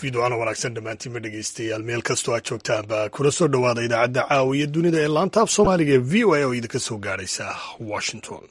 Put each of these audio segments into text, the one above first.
fiidwacana wanaagsan dhammaantiinma dhegeystayaal meel kastoo aad joogtaanba kuna soo dhowaada idaacadda caawiya dunida ee laanta af soomaaliga ee v o a oo idinka soo gaadhaysa washington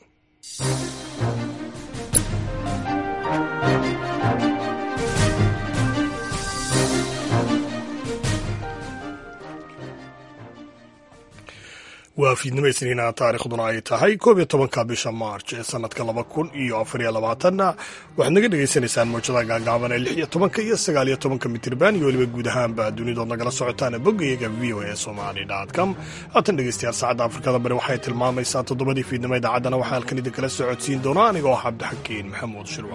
waa fiidnimo isniina taarikhduna ay tahay koob iyo tobanka bisha maarj ee sanadka laba kun iyo afariyo labaatanna waxaad naga dhagaysanaysaan mawjadaha gaagaaban ee lix iyo tobanka iyo sagaal iyo tobanka mitirban iyo weliba guud ahaanba dunidood nagala socotaan boggayaga v o a somali com haatan dhegeystayaal saacadda afrikada bari waxay tilmaamaysaa toddobadii fiidnimo idaacaddana waxaa halkan idinkala socodsiin doona anigoo ah cabdixakiin maxamuud shirwa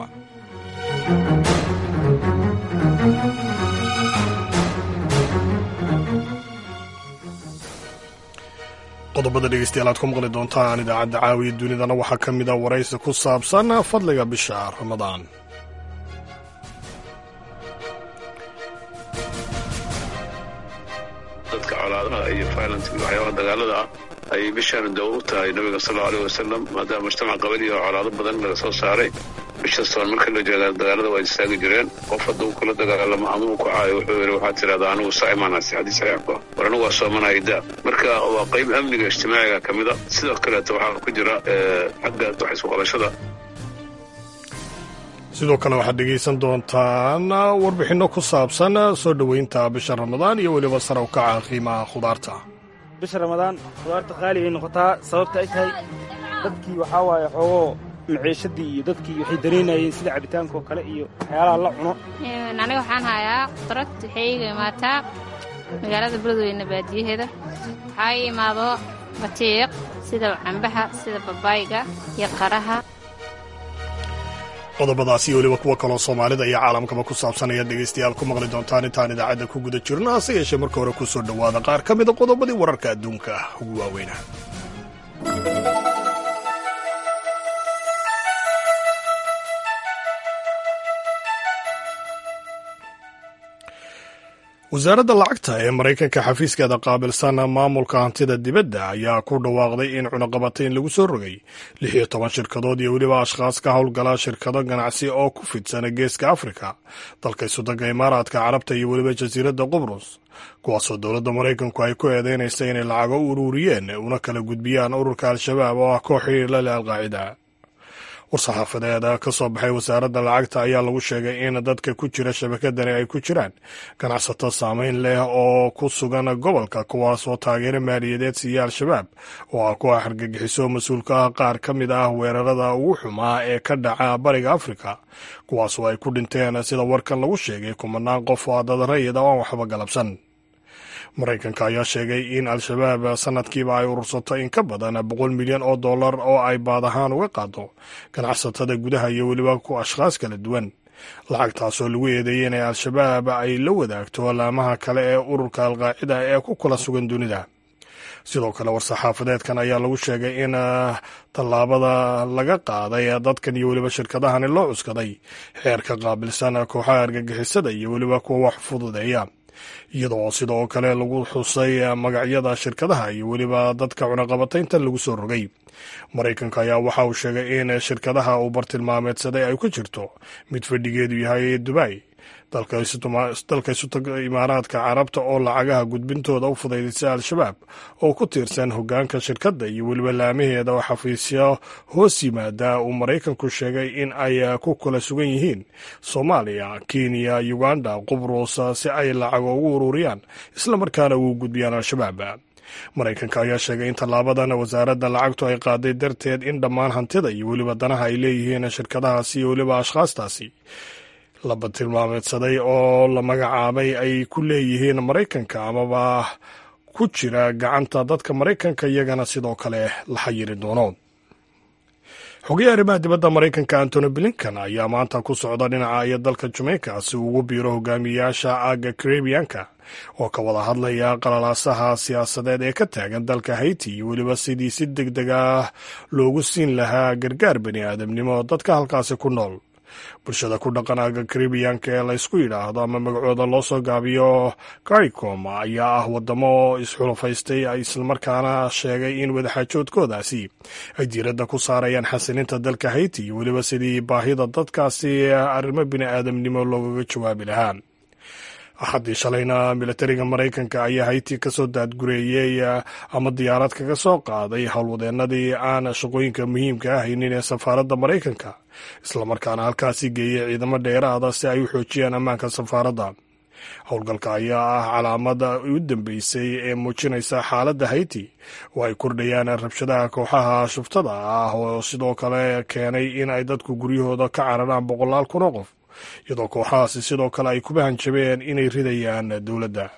qodobada dhegeystayaal aad ku maqli doontaan idaacadda caawiya dunidana waxaa ka mid a waraysi ku saabsan fadliga bisha ramadaan dadka colaadaha iyo violent waxyaabaha dagaalada ah ayay bishaana dawo u tahay nabiga sal allau aleh wasalam maadaama mujtamac qabali oo colaado badan laga soo saaray bishastoon marka la jeedaa dagaalada waa istaagi jireen qof hadduu kula dagaalamo ama uu ku caayo wuxuu yidhi waxaad tidhahdaa anigu saa'imaanaasi xadiis saxiixku ah war anigu waa soomanaya daa marka waa qayb amniga ijtimaaciga ka mid a sidoo kaleeto waxaa ku jira xagga wax isku qabashada sidoo kale waxaad dhegaysan doontaan warbixinno ku saabsan soo dhoweynta bisha ramadaan iyo weliba sare u kaca qiimaha khudaarta bisha ramadaan khudaarta qaali ay noqotaa sababta ay tahay dadkii waxaa waaye xoogoo maciishadii iyo dadkii waxay dareynayeen sida cabitaanka oo kale iyo waxyaalaha la cuno aniga waxaan hayaa qudrad waxay iga imaataa magaalada beledweyne baadiyaheeda waxaa ii imaado batiiq sida cambaha sida babaayga iyo qaraha qodobadaas iyo weliba kuwa kaloo soomaalida iyo caalamkaba ku saabsan ayaad dhegaystayaal ku maqli doontaan intaan idaacadda ku guda jirno hase yeeshee marka hore ku soo dhowaada qaar ka mida qodobadii wararka adduunka ugu waaweyna wasaaradda lacagta ee maraykanka xafiiskeeda qaabilsan maamulka hantida dibadda ayaa ku dhawaaqday in cunaqabatayn lagu soo rogay lix iyo toban shirkadood iyo weliba ashkhaas ka howlgala shirkado ganacsi oo ku fidsan geeska afrika dalka isudanka imaaraadka carabta iyo weliba jasiiradda qubrus kuwaasoo dowladda maraykanku ay ku eedeynaysa inay lacago u ururiyeen una kala gudbiyaan ururka al-shabaab oo ah koox xiriir la leh alqaacida war-saxaafadeed ka soo baxay wasaaradda lacagta ayaa lagu sheegay in dadka ku jira shabakadani ay ku jiraan ganacsato saameyn leh oo ku sugan gobolka kuwaasoo taageero maaliyadeed siiya al-shabaab oo ah kuwa xargagixiso mas-uulka ah qaar ka mid ah weerarada ugu xumaa ee ka dhaca bariga afrika kuwaasoo ay ku dhinteen sida warkan lagu sheegay kumanaan qof oo dadarayada oo aan waxba galabsan maraykanka ayaa sheegay in al-shabaab sanadkiiba ay urursato in ka badan boqol milyan oo dollar oo ay baad ahaan uga qaado ganacsatada gudaha iyo weliba ku ashkhaas kala duwan lacagtaasoo lagu eedeeyey inay al-shabaab ay la wadaagto laamaha kale ee ururka alqaacida ee ku kala sugan dunida sidoo kale war-saxaafadeedkan ayaa lagu sheegay in tallaabada laga qaaday dadkan iyo weliba shirkadahani loo cuskaday xeerka qaabilsan kooxaha argagixisada iyo weliba kuwa wax fududeeya iyadoo sidoo kale lagu xusay magacyada shirkadaha iyo weliba dadka cunaqabataynta lagu soo rogay maraykanka ayaa waxa uu sheegay in shirkadaha uu bartilmaameedsaday ay ku jirto mid fadhigeedu yahay dubay dalka isutaga imaaraadka carabta oo lacagaha gudbintooda u fudaydisa al-shabaab oo ku tiirsan hogaanka shirkadda iyo weliba laamaheeda oo xafiisyo hoos yimaada uu maraykanku sheegay in ay ku kala sugan yihiin soomaaliya kenya uganda qubrus si ay lacago ugu ururiyaan islamarkaana ugu gudbiyaan al-shabaab maraykanka ayaa sheegay in tallaabadan wasaaradda lacagtu ay qaaday darteed in dhammaan hantida iyo weliba danaha ay leeyihiin shirkadahaasi iyo weliba ashkhaastaasi la batilmaameedsaday oo la magacaabay ay ku leeyihiin maraykanka amaba ku jira gacanta dadka maraykanka iyagana sidoo kale la xayiri doono xogayaha arrimaha dibadda maraykanka antony blinkan ayaa maanta ku socda dhinaca iyo dalka jamaica si uu ugu biiro hogaamiyayaasha aagga karibiyanka oo ka wada hadlaya qalalaasaha siyaasadeed ee ka taagan dalka haiti iyo weliba sidii si deg deg ah loogu siin lahaa gargaar bani aadamnimo dadka halkaasi ku nool bulshada ku dhaqan aaga karibiyanka ee laysku yidhaahdo ama magacooda loo soo gaabiyo caricom ayaa ah wadamo isxulafaystay islamarkaana sheegay in wadaxaajoodkoodaasi ay diiradda ku saarayaan xasilinta dalka haiti iyo weliba sidii baahida dadkaasi arrimo bini aadamnimo loogaga jawaabi lahaa axaddii shalayna militariga maraykanka ayaa hayti ka soo daadgureeyey ama diyaarad kaga soo qaaday howlwadeennadii aan shaqooyinka muhiimka ah haynin ee safaaradda maraykanka islamarkaana halkaasi geeyey ciidamo dheeraada si ay u xoojiyaan ammaanka safaaradda howlgalka ayaa ah calaamada u dambeysay ee muujinaysa xaaladda hayti oo ay kordhayaan rabshadaha kooxaha shuftada ah oo sidoo kale keenay in ay dadku guryahooda ka cararaan boqolaal kun oo qof iyadoo kooxahaasi sidoo kale ay kuba hanjabeen inay ridayaan dowladda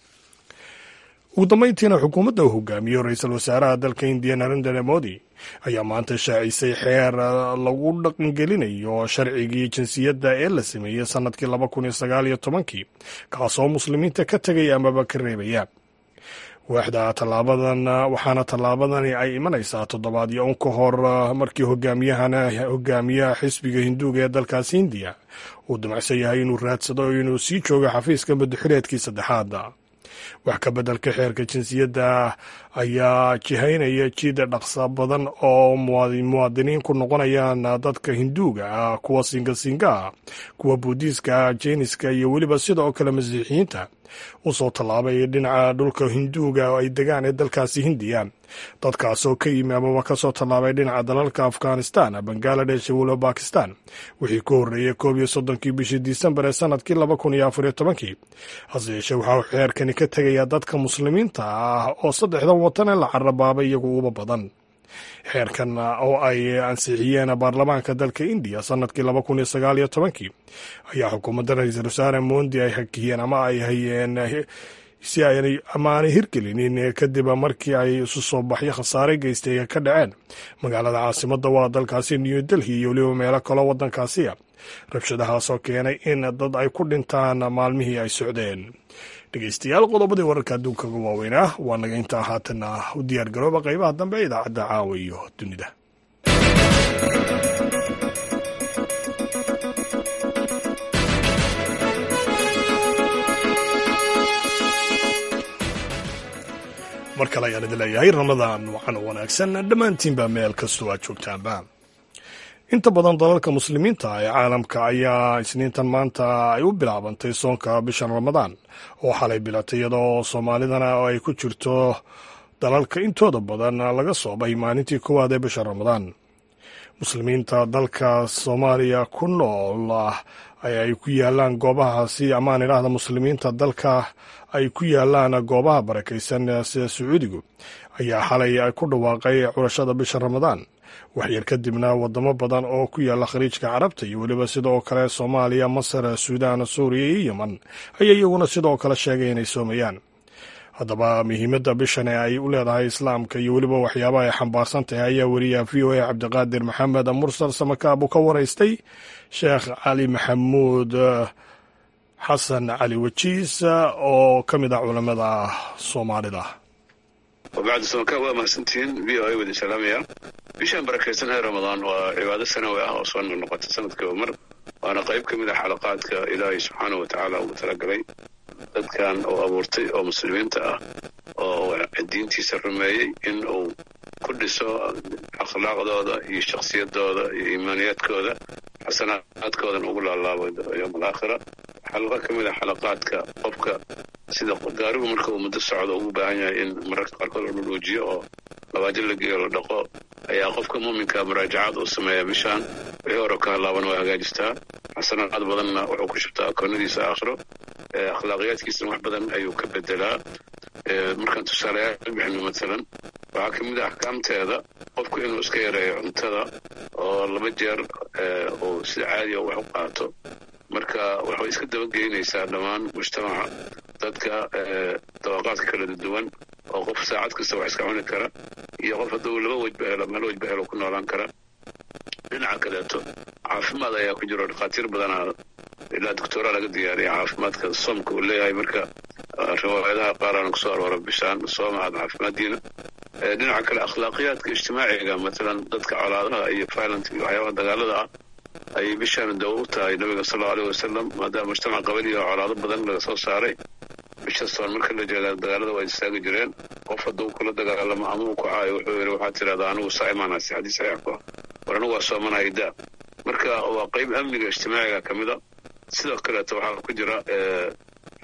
ugu dambeyntiina xukuumadda uu hogaamiyo ra-iisul wasaaraha dalka indiya narendra modi ayaa maanta shaacisay xeer lagu dhaqangelinayo sharcigii jinsiyadda ee la sameeyey sannadkii laba kun iyo sagaal iyo tobankii kaasoo muslimiinta ka tegaya amaba ka reebaya waaxda tallaabadan waxaana tallaabadani ay imanaysaa toddobaadyo un ka hor markii hogaamiyahana hogaamiyaha xisbiga hinduuga ee dalkaasi hindiya uu damacsan yahay inuu raadsado inuu sii joogo xafiiska madaxileedkii saddexaada wax ka beddelka xeerka jinsiyadda ayaa jihaynaya jid dhaqsa badan oo muwaadiniin ku noqonayaan dadka hinduuga ah kuwa singasinga ah kuwa buudiiska jeiniska iyo weliba sidoo kale masiixiyiinta u soo tallaabay dhinaca dhulka hinduuga oo ay degaan ee dalkaasi hindiya dadkaasoo ka yimi amaba ka soo tallaabay dhinaca dalalka afghanistan bangaladesh iyo weliba bakistan wixii ku horreeyey koob iyo soddonkii bishii disembar ee sanadkii laba kun iyo afar iyo tobankii hase yeeshee waxaa xeerkani ka tegayaa dadka muslimiinta ah oo saddexdan watan ee la carabaabay iyagu uba badan xeerkan oo ay ansixiyeen baarlamaanka dalka indiya sanadkii laba kun iyo sagaal iyo tobankii ayaa xukuumadda ra-iisul wasaare mondi ay hakiyeen ama ay hayeen si aanay amaanay hirgelinin kadib markii ay isu soo baxyo khasaare geystay ka dhaceen magaalada caasimadda waa dalkaasi new delhi iyo weliba meelo kaloo waddankaasiya rabshadahaasoo keenay in dad ay ku dhintaan maalmihii ay socdeen dhegeystayaal qodobadii wararka adduunka uga waaweynaa waa naga intaa haatanna u diyaar garooba qaybaha dambe ee idaacadda caawa iyo dunida mar kale ayaan idin leeyahay ramadaan wacan wanaagsan dhammaantiinba meel kastoo aad joogtaanba inta badan dalalka muslimiinta ee caalamka ayaa isniintan maanta ay u bilaabantay soonka bishan ramadaan oo xalay bilatay iyadoo soomaalidana ay ku jirto dalalka intooda badan laga soobay maalintii koowaad ee bisha ramadaan muslimiinta dalka soomaaliya ku nool ay ku yaalaan goobahaasi amaan idhaahda muslimiinta dalka ay ku yaalaan goobaha barakaysan sida sacuudigu ayaa xalay ku dhawaaqay curashada bisha ramadaan waxyar kadibna wadamo badan oo ku yaala khaliijka carabta iyo weliba sidoo kale soomaaliya masar suudaan suuriya iyo yeman ayaa iyaguna sidoo kale sheegay inay soomayaan haddaba muhiimadda bishan ee ay u leedahay islaamka iyo weliba waxyaabaha ay xambaarsan tahay ayaa weriyaha v o a cabdiqaadir maxamed mursal samakaab uu ka waraystay sheekh cali maxamuud xasan cali wajiis oo ka mid ah culammada soomaalida wabacdi samakaab waa mahadsantihiin v o a wadin salaamaya bishan barakaysan ee ramadaan waa cibaado sanawi ah oo soo noqnoqota sanadkiiba mar waana qayb ka mid ah xalaqaadka ilaahay subxaanah wa tacaala ugu talagalay dadkan uu abuurtay oo muslimiinta ah oo diintiisa rumeeyey in uu ku dhiso akhlaaqdooda iyo shakhsiyadooda iyo iimaaniyaadkooda xasanaadkoodan ugu laalaabo yowm alaakhira xalaqo ka mid ah xalaqaadka qofka sida gaarigu marka uu muddo socdo ugu baahan yahay in mararka qaarkood la dhudhuujiyo oo labaajo la geeyo la dhaqo ayaa qofka muuminka muraajacaad uu sameeya bishaan wixii hore ka halaaban waa hagaajistaa xasanaad badanna wuxuu ku shubtaa akoonadiisa aakhiro akhlaaqiyaadkiisana wax badan ayuu ka bedelaa markaan tusaalayaal bixino maalan waxaa ka mid ah axkaamteeda qofku inuu iska yareeyo cuntada oo laba jeer uu sida caadiya wax u qaato marka waxay iska dabageynaysaa dhammaan mujtamaca dadka dabaqaadka kala duwan oo qof saacad kasta wax iska cuni kara iyo qof hadduu laba wejba helo meel wejba helo ku noolaan kara dhinaca kaleeto caafimaad ayaa ku jiro dhakhaatiir badanaa ilaa doctora laga diyaariya caafimaadka soomka uu leeyahay marka riwaayadaha qaarana kusoo aroora bishaan sooma aad caafimaaddiina dhinaca kale akhlaaqiyaadka ijtimaaciga matalan dadka colaadaha iyo violent iyo waxyaabaha dagaalada ah ayay bishaan dawo u tahay nabiga sal allau aleyh wasalam maadaama mujtamac qabaliya oo colaado badan laga soo saaray bisha soon marka la jeegaa dagaalada waa istaagi jireen qof hadduu kula dagaalamo ama uu ku caayo wuxuu yidhi waxaad tidhahdaa anigu saa imaanasi xadiis saxiix ku ah war anigu waa soomanaya daa marka waa qayb amniga ijtimaaciga ka mid a sidoo kaleeto waxaa ku jira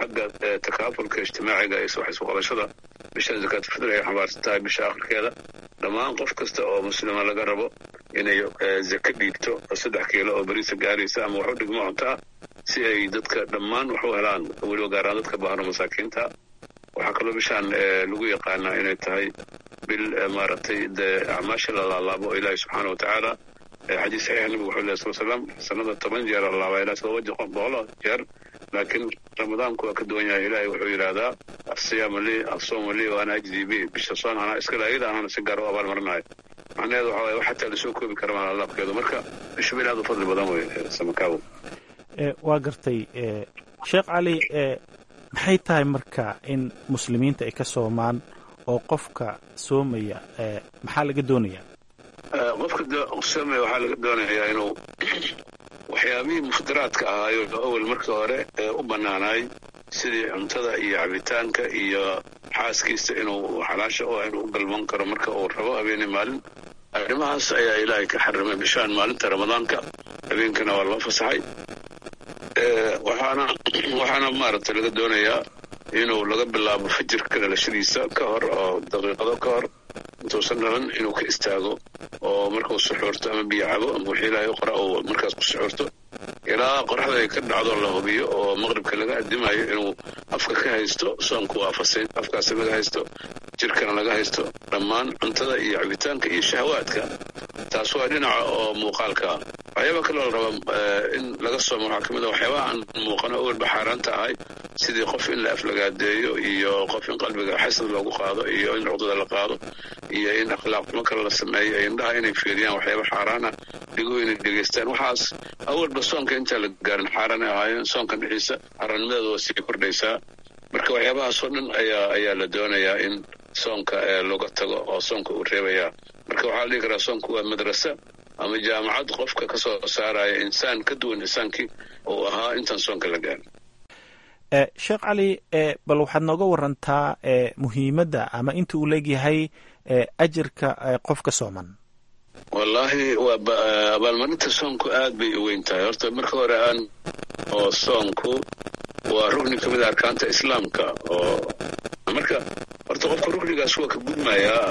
xagga takaafulka ijtimaaciga iyo wax isu qabashada bishan zakaatulfitr ay xambaarsan tahay bisha akhirkeeda dhammaan qof kasta oo muslima laga rabo inay zaka dhiibto oo saddex kiilo oo beriisa gaaraysa ama wax u dhigmo cunto ah si ay dadka dhammaan wax u helaan weliba gaaraan dadka baahano masaakiinta waxaa kaloo bishaan lagu yaqaanaa inay tahay bil maaragtay dee acmaasha la laalaabo oo ilaahi subxaana wa tacaala xadiis saxiix nabigu wuxuu lehy sal slam sanada toban jeer la laabaa ilaa todoba boqol jeer laakiin ramadaanku waa ka duwan yahay ilaahay wuxuu yidhaahdaa asiyaamu lii asoomu lii waana ajzii bi bisha soon anaa iskale ayada anana si gaar u abaalmarinayo macnaheedu waxa waye wax xataa lasoo koobi kara maan alaabkeedu marka bishu bil aad u fadli badan wey samakaawo waa gartay sheekh cali maxay tahay marka in muslimiinta ay ka soomaan oo qofka soomaya maxaa laga doonayaa qofka soomaya waxaa laga doonayaa inuu waxyaabihii muftiraadka ahaayo awel markii hore ee u bannaanaay sidii cuntada iyo cabitaanka iyo xaaskiisa inuu xalaasha u ah inuu u galman karo marka uu rabo habeenii maalin arrimahaas ayaa ilaahay ka xarimay bishaan maalinta ramadaanka habeenkana waa loo fasaxay waxaana waxaana maaragtay laga doonayaa inuu laga bilaabo fajirka dhalashadiisa ka hor oo daqiiqado ka hor intuusan dhalan inuu ka istaago oo markuu suxuurto ama biyo cabo ama wixii ilaahay u qora uu markaas ku suxuurto ilaa qoraxda ay ka dhacdo la hubiyo oo maqribka laga addimayo inuu afka ka haysto soonku waa fasayn afkaasi laga haysto jirkana laga haysto dhammaan cuntada iyo cabitaanka iyo shahawaadka taas waa dhinaca oo muuqaalka ah waxyaaba kaloo la rabaa in laga soomo waxaa ka mid a waxyaabaha aan muuqano awalba xaaraanta ahay sidii qof in la aflagaadeeyo iyo qof in qalbiga xasad loogu qaado iyo in cuqdada la qaado iyo in akhlaaqnimo kale la sameeyo indhaha inay fiiriyaan waxyaaba xaaraan ah dhigo inay dhegaystaan waxaas awalba soonka intaan la gaarin xaaraan ay ahaayeen soonka dhixiisa xaaraannimadeeda waa sii kordhaysaa marka waxyaabahaasoo dhan ayaa ayaa la doonayaa in soonka looga tago oo soonka uu reebayaa marka waxaa la dhihi karaa soonku waa madrasa ama jaamacad qofka ka soo saaraya insaan ka duwan insaankii uu ahaa intaan soonka la gaarin sheekh cali bal waxaad nooga warantaa muhiimadda ama inta uu leegyahay ajirka qofka sooman wallaahi waa abaalmarinta soonku aad bay u weyn tahay horta marka hore aan oo soonku waa rugni ka mid a arkaanta islaamka oo marka horta qofka rugnigaas waa ka gudmayaa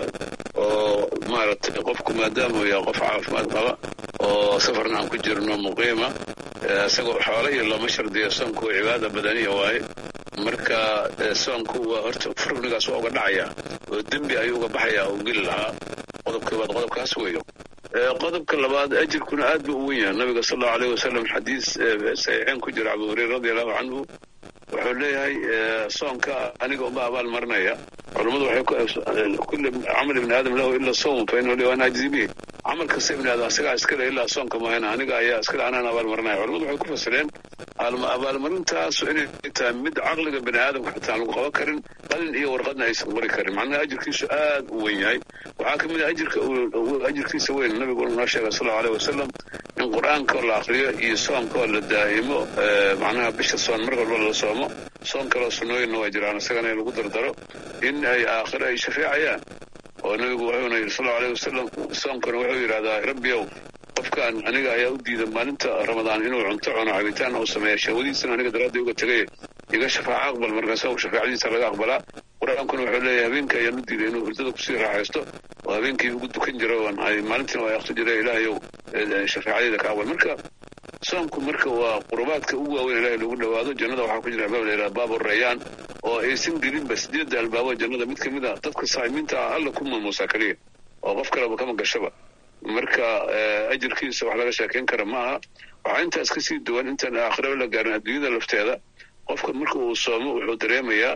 oo maaragtay qofku maadaama uu yahay qof caafimaad qaba oo safarna aan ku jirno muqiima isagoo xoolo iyo looma shardiyo soonku waa cibaada badaniya waaye marka soonku waa horta rugnigaas waa uga dhacaya oo dembi ayuu uga baxayaa uu geli lahaa qodobka labaad qodobkaas weeyo qodobka labaad ajirkuna aad buu u wen yahay nabiga sal allau alayh wasalam xadiis saxiixeen ku jira abu hureyra radi allahu canhu wuxuu leeyahay soonka aniga uma abaal marinaya culammadu waxay kulli camal ibni aadam lahu ila sawm fa inahu li ana ajzi bih camal kasta ibni aadam asagaa iskale ilaa soonka mahayna aniga ayaa iskale anaan abaal marinaya culamadu waxay ku fasireen abaalmarintaasu inay tahay mid caqliga bini aadamka xitaa aan lagu qaban karin qalin iyo warqadna aysan qori karin macnaha ajirkiisu aad u weyn yahay waxaa ka mid a ajirka ajirkiisa weyn nabigu noo sheegay sal allau aleyh wasalam in qur-aanka la akriyo iyo soonkaoo la daa'imo macnaha bisha soon mar walba la soomo soon kaloo sunnooyinna waa jiraan isagana in lagu dardaro in ay aakhiro ay shafeecayaan oo nabigu wuxuuna yidhi sal allau aleyh wasalam soonkana wuxuu yidhahdaa rabbiyow qofkan aniga ayaa u diida maalinta ramadaan inuu cunto cuno cabitaan uu sameeya shahwadiisana aniga daraadday uga tegay iga shafaaco aqbal markaasa shafaacadiisa laga aqbalaa qur-aankuna wuxuu leeyahay habeenka ayaan u diiday inuu hurdada kusii raaxaysto oo habeenkii ugu dukan jiro maalintiina waa akti jira ilaahayow shafaacadeyda ka aqbal marka soonku marka waa qurubaadka ugu waaweyn ilahay lagu dhowaado jannada waxaa ku jira albaab la yidhaha baabu rayaan oo aysan gelinba sideedda albaabo jannada mid ka mid a dadka saa'imiinta ah alla ku maamuusaa keliya oo qof kaleba kama gashaba marka ajirkiisa wax laga sheekayn kara ma aha waxaa intaas ka sii duwan intaan aakhiraba la gaarin adduunyada lafteeda qofka marka uu soomo wuxuu dareemayaa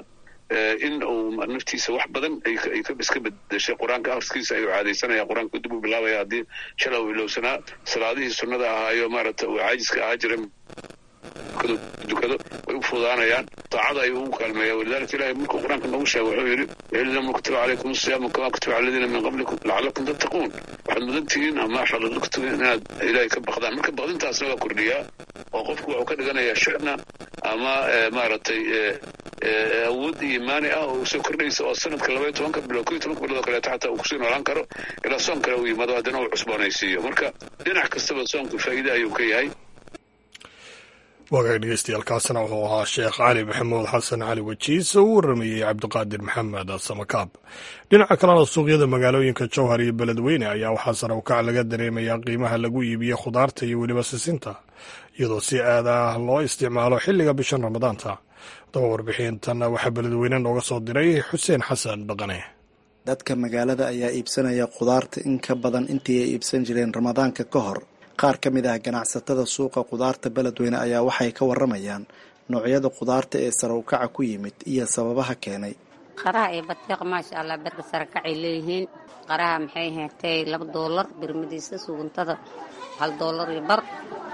in uu naftiisa wax badan ay iska bedeshay qur-aanka akhriskiisa ayuu caadaysanaya qur-aanka dib u bilaabaya haddii shala uu ilowsanaa salaadihii sunnada ahaayo maaragta uu caajiska ahaa jiray dukado way u fudaanayaan taacada ayuu ugu kaalmeeya walidalika ilahay markuu qur-aanka noogu sheegay wuxuu yidhi lam kutiba calaykum asiyaamu kama kutiba cala aladiina min qablikum lacalakum tattaquun waxaad mudan tihiin ama waxaad kutiba inaad ilaahay ka baqdaan marka baqdintaasna waa kordhiyaa oo qofku wuxuu ka dhiganayaa shicna ama maaragtay awood iimaani ah oo usoo kordhaysa oo sanadka labaiyo tobanka bilood koiyo tobanka bilood oo kaleeto xataa uu kusii noolaan karo ilaa soon kale uu yimaado haddana uu cusboonaysiiyo marka dhinac kastaba soonku faa'iide ayuu ka yahay waagaag dhegeystayaaalkaasina wuxuu ahaa sheekh cali maxamuud xasan cali wajiis oo u waramayey cabdiqaadir maxamed samakaab dhinaca kalena suuqyada magaalooyinka jowhar iyo beledweyne ayaa waxaa sare ukac laga dareemayaa qiimaha lagu iibiye khudaarta iyo weliba sisinta iyadoo si aad ah loo isticmaalo xilliga bishan ramadaanta daba warbixintan waxaa beledweyne nooga soo diray xuseen xasan dhaqane dadka magaalada ayaa iibsanaya khudaarta in ka badan intii ay iibsan jireen ramadaanka ka hor qaar ka mid ah ganacsatada suuqa khudaarta beledweyne ayaa waxay ka waramayaan noocyada khudaarta ee sare ukaca ku yimid iyo sababaha keenay qaraha iyo batiiq maasha allah berka sarakacay leeyihiin qaraha maxay heetay laba doolar birmadiisa suguntada hal doolar iyo bar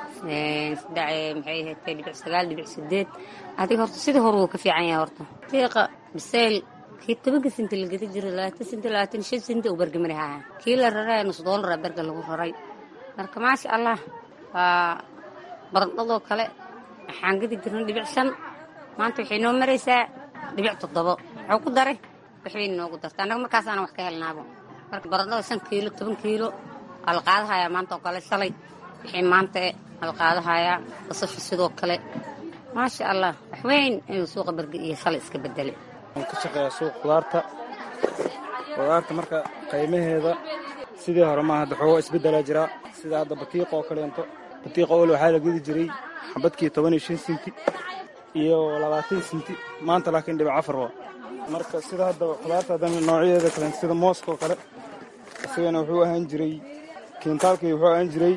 maxay heetay dhibic sagaal dhibic sideed adiga horta sidii hore wuu ka fiican yahay horta batiiqa bisayl kii tobanka sinti la geda jiray labaatan sinti labaatan shan sinti uu bergamari haya kii la raray nus doolara berga lagu raray marka maasha allah waa barandhadoo kale waxaan gedi jirnay dhibic shan maanta waxay noo maraysaa dhibic toddobo wuxuu ku daray waxbay noogu darta annaga markaasaana wax ka helnaabo marka barandhada shan kiilo toban kiilo waa la qaadahayaa maanta oo kale shalay wixii maanta e waa la qaadahayaa basasha sidoo kale maasha allah wax weyn ayuu suuqa berge iyo shalay iska bedelay waan ka shaqeeyaa suuq khudaarta khudaarta marka qiimaheeda sidii hore maaha hadda xoogaa isbeddelaa jiraa sida hadda batiiqa oo kaleento batiiqa ole waxaa la gedi jiray xabadkii toban iyo shan sinti iyo labaatan sinti maanta laakiin dhibic afar waa marka sida hadda khudaarta haddana noocyadeeda kaleento sida mooska oo kale isagana wuxuu ahaan jiray kiintaalkii wuxuu ahaan jiray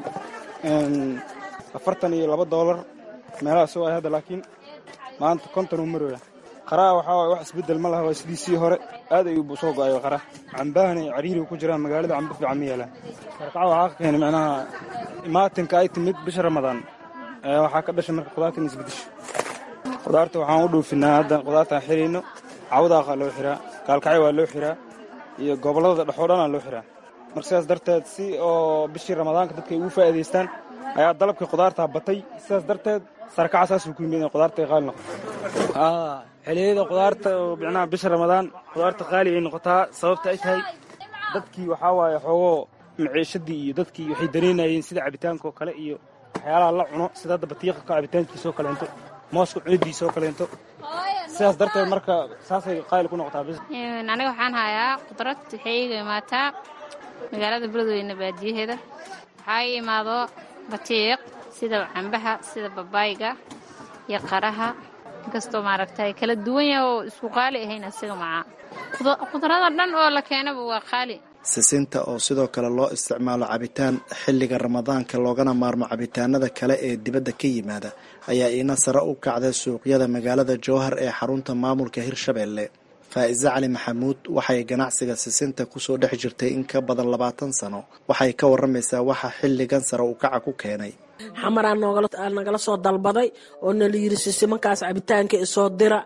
afartan iyo laba doolar meelahaas oo ay hadda laakiin maanta konton uu marooya qaraha waxaa waay wax isbeddel ma laha waa sidiisii hore aad ayuu soo go-ayo qaraha cambahana cariiriga ku jiraan magaalada cambo fiican ma yeelaan sarkaca waxaa ka keenay macnaha imaatinka ay timid bisha ramadaan waxaa ka dhashay marka khudaarta in isbedesho khudaarta waxaan u dhoofinaa hadda khudaartaan xirayno cawdaaqa loo xiraa gaalkacyo waa loo xiraa iyo gobollada dhexoo dhanaa loo xiraa marka sidaas darteed si oo bishii ramadaanka dadka ay ugu faa'iidaystaan ayaa dalabkii khudaartaa batay sidaas darteed sarkaca saasuu ku yimid in khudaarta ay qaali noqoto xiliyada khudaarta oo micnaha bisha ramadaan khudaarta qaali ay noqotaa sababta ay tahay dadkii waxaa waaye xoogoo maciishadii iyo dadkii waxay dareynayeen sida cabitaanka oo kale iyo waxyaalaha la cuno sida hadda batiiqa ka cabitaankiisa oo kaleento mooska cunidiisa oo kaleento sidaas darteed marka saasay qaali ku noqotaa bis aniga waxaan hayaa khudrad waxay iga imaataa magaalada beledweyne baadiyaheeda waxaa ii imaado batiiq sida cambaha sida babaayga iyo qaraha inkastoo maaragtay kala duwan yaha oo isku qaali ahayn asiga macaa khudrada dhan oo la keenaba waa qaali sisinta oo sidoo kale loo isticmaalo cabitaan xilliga ramadaanka loogana maarmo cabitaanada kale ee dibadda ka yimaada ayaa iina sare u kacday suuqyada magaalada jowhar ee xarunta maamulka hirshabeelle faa'iise cali maxamuud waxay ganacsiga sisinta kusoo dhex jirtay in ka badan labaatan sano waxay ka waramaysaa waxa xilligan sare u kaca ku keenay xamaraa nagala soo dalbaday oo nala yiri sisimankaas cabitaanka isoo dira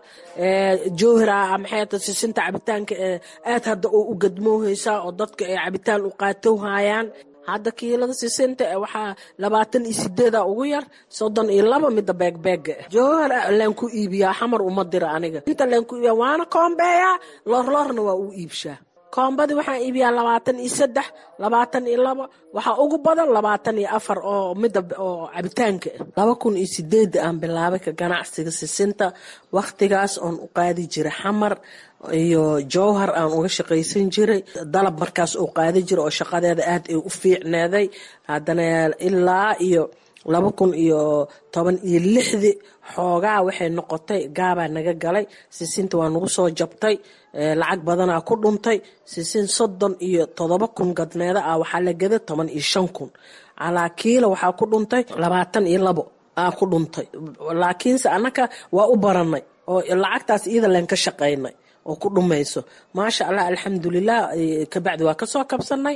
jowhira maxayta sisinta cabitaanka aad hadda oo u gadmoohaysaa oo dadka ay cabitaan u qaatowhayaan hadda kiilada sisinta waxaa labaatan iyo sideeda ugu yar soddon iyo laba midda beegbeega jowhar laan ku iibiyaa xamar uma dira aniga inta laan ku iibiyaa waana koombeeyaa loorloorna waa u iibshaa koombadii waxaan iibiyaa labaatan iyo saddex labaatan iyo laba waxaa ugu badan labaatan iyo afar oo midda oo cabitaanka laba kun iyo sideed aan bilaabay ka ganacsiga sisinta wakhtigaas oon u qaadi jiray xamar iyo jowhar aan uga shaqaysan jiray dalab markaas oo qaadi jira oo shaqadeeda aad ay u fiicneeday haddana ilaa iyo laba kun iyo toban iyo lixdii xoogaa waxay noqotay gaabaa naga galay sisinta waa nagu soo jabtay lacag badanaa ku dhuntay sisin soddon iyo todoba kun gadneeda ah waxaa la gada toban iyo shan kun calaa kiila waxaa ku dhuntay labaatan iyo labo aa ku dhuntay laakiinse annaka waa u baranay oo lacagtaas iyada leen ka shaqaynay oo ku dhumayso maasha allah alxamdulilah kabacdi waa kasoo kabsanay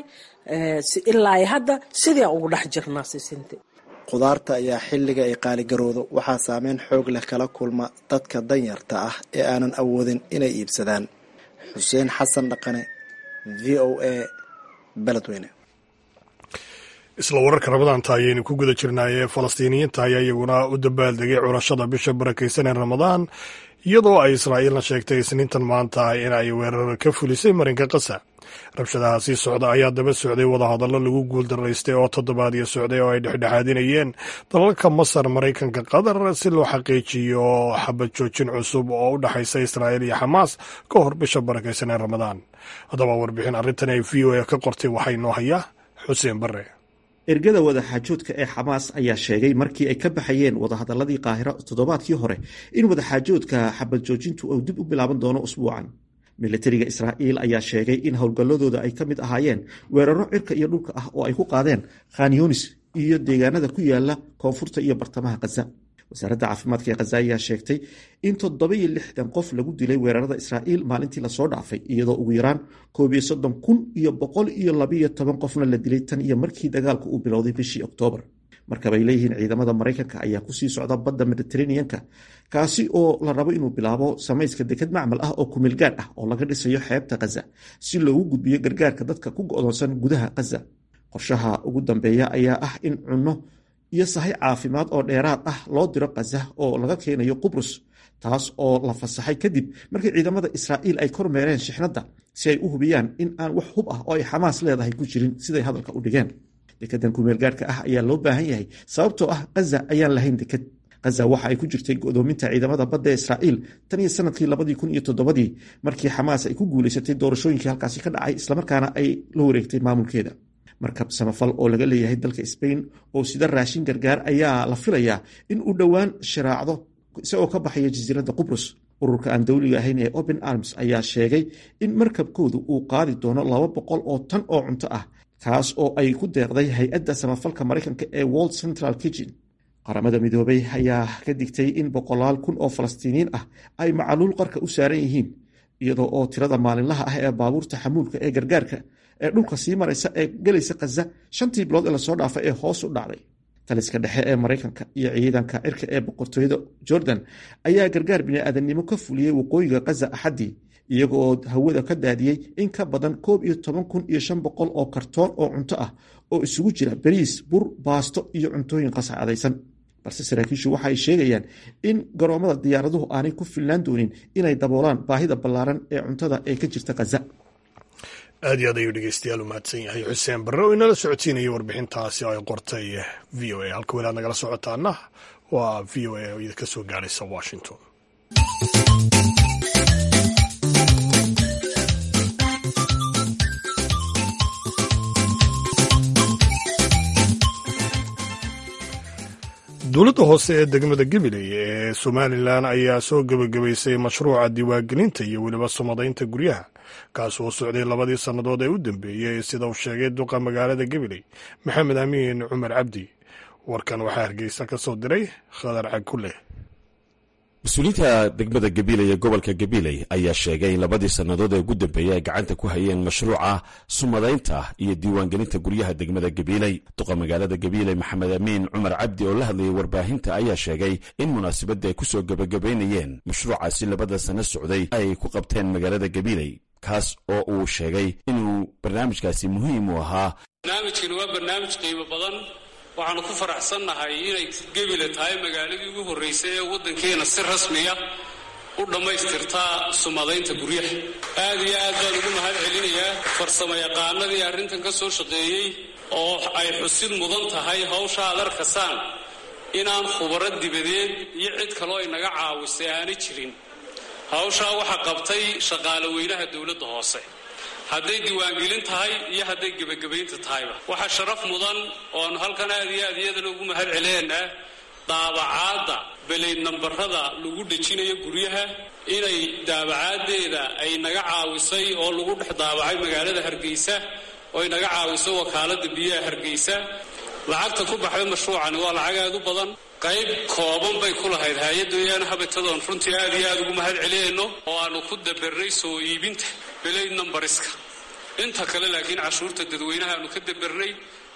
ilaa hadda sidii aan ugu dhex jirnaa sisinta khudaarta ayaa xilliga ay qaaligaroodo waxaa saameyn xoog leh kala kulma dadka danyarta ah ee aanan awoodin inay iibsadaan xuseen xasan dhaqane v o a beledweyne isla wararka ramadaanta ayaynu ku guda jirnaayee falastiiniyiinta ayaa iyaguna u dabaaldegay curashada bisha barakaysan ee ramadaan iyadoo ay israa'iilna sheegtay isniintan maanta in ay weerar ka fulisay marinka qasa rabshadaha sii socda ayaa daba socday wadahadallo lagu guuldaraystay oo toddobaadyo socday oo ay dhexdhexaadinayeen dalalka masar maraykanka qatar si loo xaqiijiyo xabad joojin cusub oo u dhexaysa israa'iil iyo xamaas ka hor bisha barakaysan ee ramadaan haddaba warbixin arrintan ay v o a ka qortay waxaa inoo hayaa xuseen bare ergada wadaxaajoodka ee xamaas ayaa sheegay markii ay ka baxayeen wadahadaladii qaahiro toddobaadkii hore in wadaxaajoodka xabad joojintu uu dib u bilaaban doono usbuucan milatariga israa'iil ayaa sheegay in howlgalladooda ay ka mid ahaayeen weeraro cirka iyo dhulka ah oo ay ku qaadeen khan yunis iyo deegaanada ku yaala koonfurta iyo bartamaha khaza wasaaradda caafimaadka ee khaza ayaa sheegtay in toddoba-iyo lixdan qof lagu dilay weerarada israa'iil maalintii lasoo dhaafay iyadoo ugu yaraan koob iyo soddon kun iyo boqol iyo labiyo toban qofna la dilay tan iyo markii dagaalku uu bilowday bishii oktoobar markabay leeyihiin ciidamada maraykanka ayaa kusii socda badda mediteraneanka kaasi oo la rabo inuu bilaabo samayska deked macmal ah oo kumilgaadh ah oo laga dhisayo xeebta khaza si loogu gudbiyo gargaarka dadka ku go'doonsan gudaha khaza qorshaha ugu dambeeya ayaa ah in cunno iyo sahay caafimaad oo dheeraad ah loo diro khaza oo laga keenayo qubrus taas oo la fasaxay kadib markii ciidamada israa'iil ay kormeereen shixnadda si ay u hubiyaan in aan wax hub ah oo ay xamaas leedahay ku jirin siday hadalka u dhigeen dekedan kumeelgaarhka ah ayaa loo baahan yahay sababtoo ah khaza ayaan lahayn deked khaza waxa ay ku jirtay godoominta ciidamada badda ee israa'iil tan iyo sanadkii labadii kun iyo toddobadii markii xamaas ay ku guulaysatay doorashooyinkii halkaasi ka dhacay islamarkaana ay la wareegtay maamulkeeda markab samafal oo laga leeyahay dalka sbain oo sida raashin gargaar ayaa la filayaa in uu dhowaan shiraacdo isagoo ka baxaya jasiiradda qubrus ururka aan dowliga ahayn ee open arms ayaa sheegay in markabkoodu uu qaadi doono laba boqol oo tan oo cunto ah kaas oo ay ku deeqday hay-adda samafalka maraykanka ee world central kitchen qaramada midoobay ayaa ka digtay in boqolaal kun oo falastiiniyiin ah ay macaluul qarka u saaran yihiin iyadoo oo tirada maalinlaha ah ee baabuurta xamuulka ee gargaarka ee dhulka sii maraysa ee gelaysa khaza shantii bilood ee lasoo dhaafay ee hoos u dhacday taliska dhexe ee maraykanka iyo ciidanka cirka ee boqortooyada jordan ayaa gargaar bini'aadannimo ka fuliyey waqooyiga khaza axaddii iyaga oo hawada ka daadiyey in ka badan koob iyo toban kun iyo shan boqol oo kartoon oo cunto ah oo isugu jira bariis bur baasto iyo cuntooyin qasacadaysan balse saraakiishu waxa ay sheegayaan in garoomada diyaaraduhu aanay ku filnaan doonin inay daboolaan baahida ballaaran ee cuntada ee ka jirta khaza aad iyo aad ayuu dhegeystayaal u mahadsan yahay xuseen barre oo inala socodsiinayay warbixintaasi oo ay qortay v o a halka weli aad nagala socotaana waa v o a oo idinka soo gaaraysa washington dowladda hoose ee degmada gabiley ee somalilan ayaa soo gebagabaysay mashruuca diiwaangelinta iyo weliba sumadaynta guryaha kaas oo socday labadii sannadood ee u dambeeyey sida uu sheegay duqa magaalada gabiley maxamed amiin cumar cabdi warkan waxaa hargeysa ka soo diray khadar cagkuleh mas-uuliyiinta degmada gabiley ee gobolka gabiley ayaa sheegay in labadii sannadood ee ugu dambeeyey ay gacanta ku hayeen mashruuca sumadaynta iyo diiwaangelinta guryaha degmada gabiley duqa magaalada gabiley maxamed amiin cumar cabdi oo la hadlayay warbaahinta ayaa sheegay in munaasabadda ay ku soo gebagabaynayeen mashruucaasi labada sanno socday ay ku qabteen magaalada gabiley kaas oo uu sheegay inuu barnaamijkaasi muhiim u ahaa barnaamijkani waa barnaamij qiimo badan waxaanu ku faraxsannahay inay gebile tahay magaaladii ugu horraysay ee waddankeena si rasmiya u dhammaystirtaa sumadaynta guryaha aad iyo aad baan ugu mahad celinayaa farsamo yaqaanadii arrintan ka soo shaqeeyey oo ay xusid mudan tahay hawsha aad arkasaan inaan khubaro dibadeed iyo cid kaloo inaga caawisay aanay jirin hawshaa waxaa qabtay shaqaale weynaha dowladda hoose hadday diiwaangelin tahay iyo hadday gebagabaynta tahayba waxaa sharaf mudan ooanu halkan aad iyo aad iyadana ugu mahad celinaynaa daabacaadda beleyd nambarada lagu dhejinayo guryaha inay daabacaaddeeda ay naga caawisay oo lagu dhex daabacay magaalada hargeysa oo ay naga caawisay wakaaladda biyaha hargeysa lacagta ku baxday mashruucani waa lacag aad u badan qayb kooban bay ku lahayd hay-adda yaana habatadoon runtii aad iyo aad ugu mahad celinayno oo aanu ku dabarnay soo iibinta beleyd numbariska inta kale laakiin cashuurta dadweynaha aanu ka dabarnay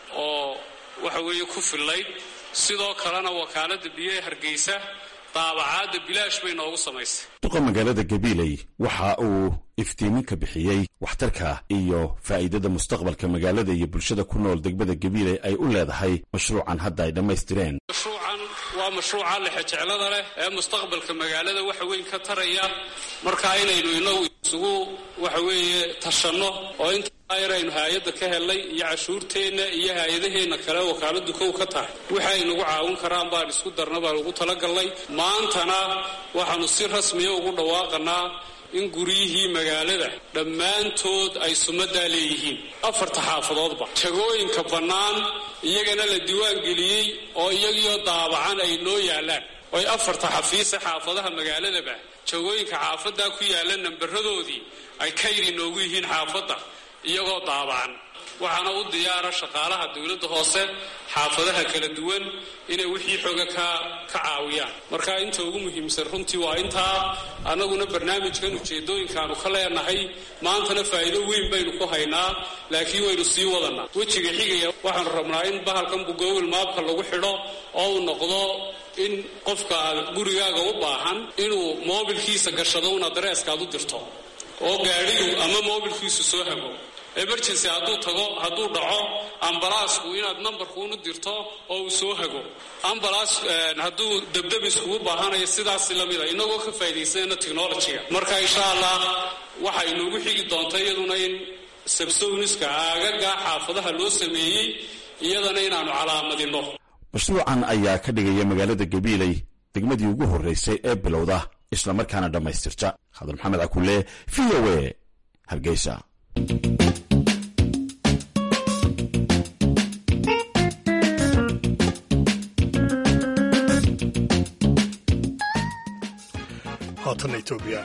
oo waxa weeye ku fillayd sidoo kalena wakaaladda biyaha hargeysa daabacaadda bilaash bay noogu samaysay duqa magaalada gabiley waxa uu iftiiminka bixiyey waxtarka iyo faa'iidada mustaqbalka magaalada iyo bulshada ku nool degmada gabiiley ay u leedahay mashruucan hadda ay dhammaystireen mashruucan waa mashruuca lexejeclada leh ee mustaqbalka magaalada waxa weyn ka taraya markaa inaynu inagu isugu waxa weeye tashanno oo intaa yaraynu haayadda ka helnay iyo cashuurteenna iyo haayadaheenna kale wakaaladu kow ka tahay waxay nagu caawin karaan baan isku darna baan ugu talagalnay maantana waxaanu si rasmiya ugu dhawaaqanaa in guryihii magaalada dhammaantood ay sumaddaa leeyihiin afarta xaafadoodba jagooyinka bannaan iyagana la diiwaan geliyey oo iyagiioo daabacan ay noo yaallaan oy afarta xafiisa xaafadaha magaaladaba jagooyinka xaafaddaa ku yaalla nambaradoodii ay kayri noogu yihiin xaafadda iyagoo daabacan waxaana u diyaara shaqaalaha dowladda hoose xaafadaha kala duwan inay wixii xooga ka ka caawiyaan marka inta ugu muhiimsan runtii waa intaa annaguna barnaamijkan ujeedooyinkaanu ka leenahay maantana faa'iido weyn baynu ku haynaa laakiin waynu sii wadanaa wejiga xigaya waxaanu rabnaa in bahalkan google maabka lagu xidho oo uu noqdo in qofka gurigaaga u baahan inuu moobilkiisa gashado un adreeskaad u dirto oo gaadhigu ama moobilkiisu soo hago emergency hadduu tago hadduu dhaco ambalaasku inaad nambarkuunu dirto oo uu soo hago ambalaas hadduu debdebis kugu baahanayo sidaas lamida inagoo ka faa'iidaysanayna technologyga marka insha allah waxa inoogu xigi doonta iyaduna in sabsowniska aagaga xaafadaha loo sameeyey iyadana inaanu calaamadinno mashruucan ayaa ka dhigaya magaalada gabiiley degmadii ugu horreysay ee bilowda islamarkaana dhammaystirta khadar maxamed cakulle v o a hargeysa haatanna etoobiya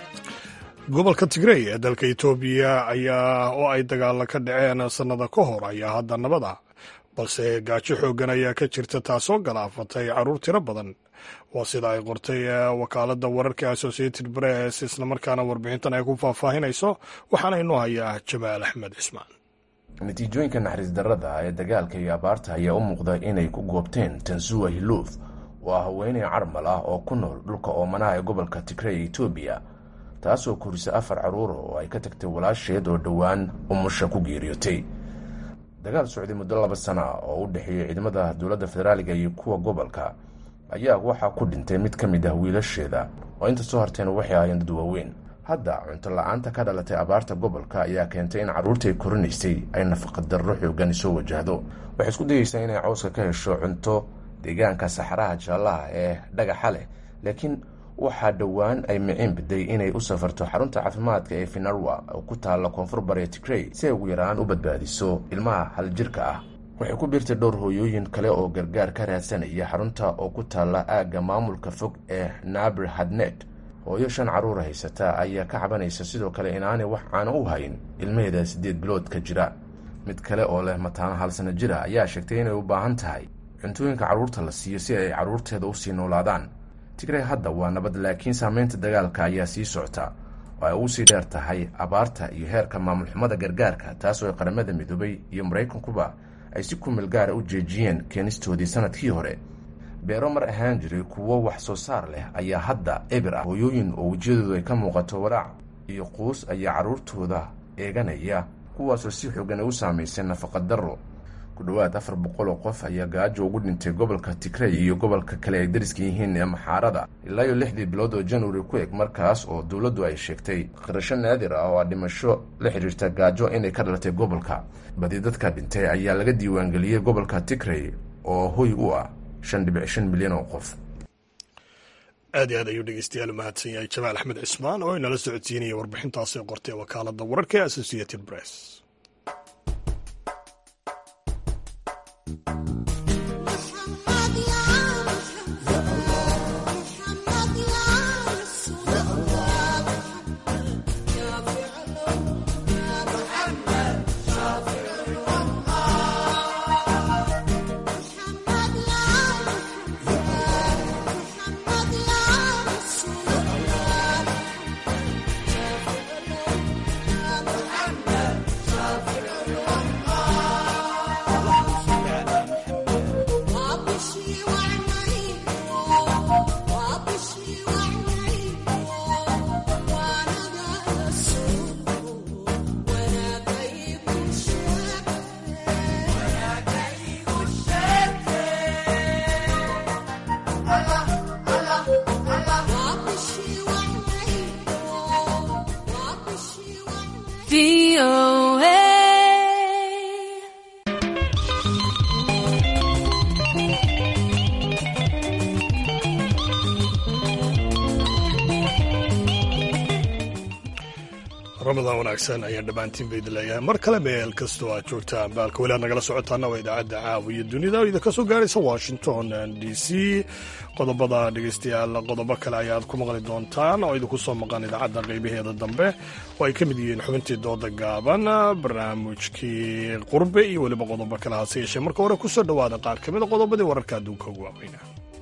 gobolka tigrey ee dalka etoobiya ayaa oo ay dagaalla ka dhaceen sannada ka hor ayaa hadda nabada balse gaajo xooggan ayaa ka jirta taasoo galaafatay carruur tiro badan waa sida ay qortay wakaaladda wararka associated press islamarkaana warbixintan ay ku faahfaahinayso waxaana inoo hayaa jamaal axmed cismaan natiijooyinka naxariis darrada ee dagaalka iyo abaarta ayaa u muuqda inay ku goobteen tansuwa hiluuf oo ah haweeney carmal ah oo ku nool dhulka oomanaha ee gobolka tigrey ee etoobiya taasoo korisa afar carruura oo ay ka tagtay walaasheed oo dhowaan umusha ku geeriyootay dagaal socday muddo laba sana oo u dhexeeyey ciidamada dowladda federaaliga iyo kuwa gobolka ayaa waxaa ku dhintay mid ka mid ah wiilasheeda oo inta soo harteen waxay ahaayeen dad waaweyn hadda cunto la-aanta ka dhalatay abaarta gobolka ayaa keentay in carruurtii ay korinaysay ay nafaqadarro xoogan soo wajahdo waxay isku dayeysaa inay cawska ka hesho cunto deegaanka saxaraha jaallaha ee dhagaxa leh laakiin waxaa dhowaan ay miciin biday inay u safarto xarunta caafimaadka ee finarwa oo ku taalla koonfur bare tigrey si ay ugu yaraan u badbaadiso ilmaha haljirka ah waxay ku biirtay dhowr hooyooyin kale oo gargaar ka raadsanaya xarunta oo ku taalla aagga maamulka fog ee nabir hadnet hooyo shan carruura haysata ayaa ka cabanaysa sidoo kale inaanay wax caano u hayn ilmaheeda siddeed bilood ka jira mid kale oo leh mataano hal sana jira ayaa sheegtay inay u baahan tahay cuntooyinka carruurta la siiyo si ay carruurteeda usii noolaadaan tigrey hadda waa nabad laakiin saameynta dagaalka ayaa sii socota oo ay ugu sii dheer tahay abaarta iyo heerka maamul xumada gargaarka taasoo qaramada midoobay iyo maraykankuba ay si kumil gaara u jeejiyeen keenistoodii sanadkii hore beero mar ahaan jiray kuwo wax soo saar leh ayaa hadda ebir ah hooyooyin oo wejiyadoodu ay ka muuqato walaac iyo quus ayaa carruurtooda eeganaya kuwaasoo si xoogan ay u saamaysay nafaqadarro ku dhowaad afar boqol oo qof ayaa gaajo ugu dhintay gobolka tigrey iyo gobolka kale ay dariska yihiin ee maxaarada ilaa iyo lixdii bilood oo januari ku eg markaas oo dowladdu ay sheegtay qirasho naadir ah oo a dhimasho la xidhiirta gaajo inay ka dhalatay gobolka badi dadka dhintay ayaa laga diiwaangeliyey gobolka tigrey oo hoy u ah shan dhibic shan milyan oo qof aad iyo aad ayuu dhegeystayaal u mahadsan yahay jamaal axmed cismaan oo inala socodsiinaya warbixintaasi qortay wakaaladda wararka ee associated press ramadan wanaagsan ayaan dhammaantiin ba idin leeyahay mar kale meel kastoo aad joogtaan baalka weli aad nagala socotaana waa idaacadda caawiya dunida oo idinka soo gaaraysa washington d c qodobada dhegeystayaal qodobo kale ayaad ku maqli doontaan oo idinku soo maqan idaacadda qeybaheeda dambe oo ay ka mid yihiin xubintii dooda gaaban barnaamijkii qurbe iyo weliba qodobo kale hase yeeshee marka hore kusoo dhowaada qaar ka mida qodobadii wararka adduunka ugu waaweyna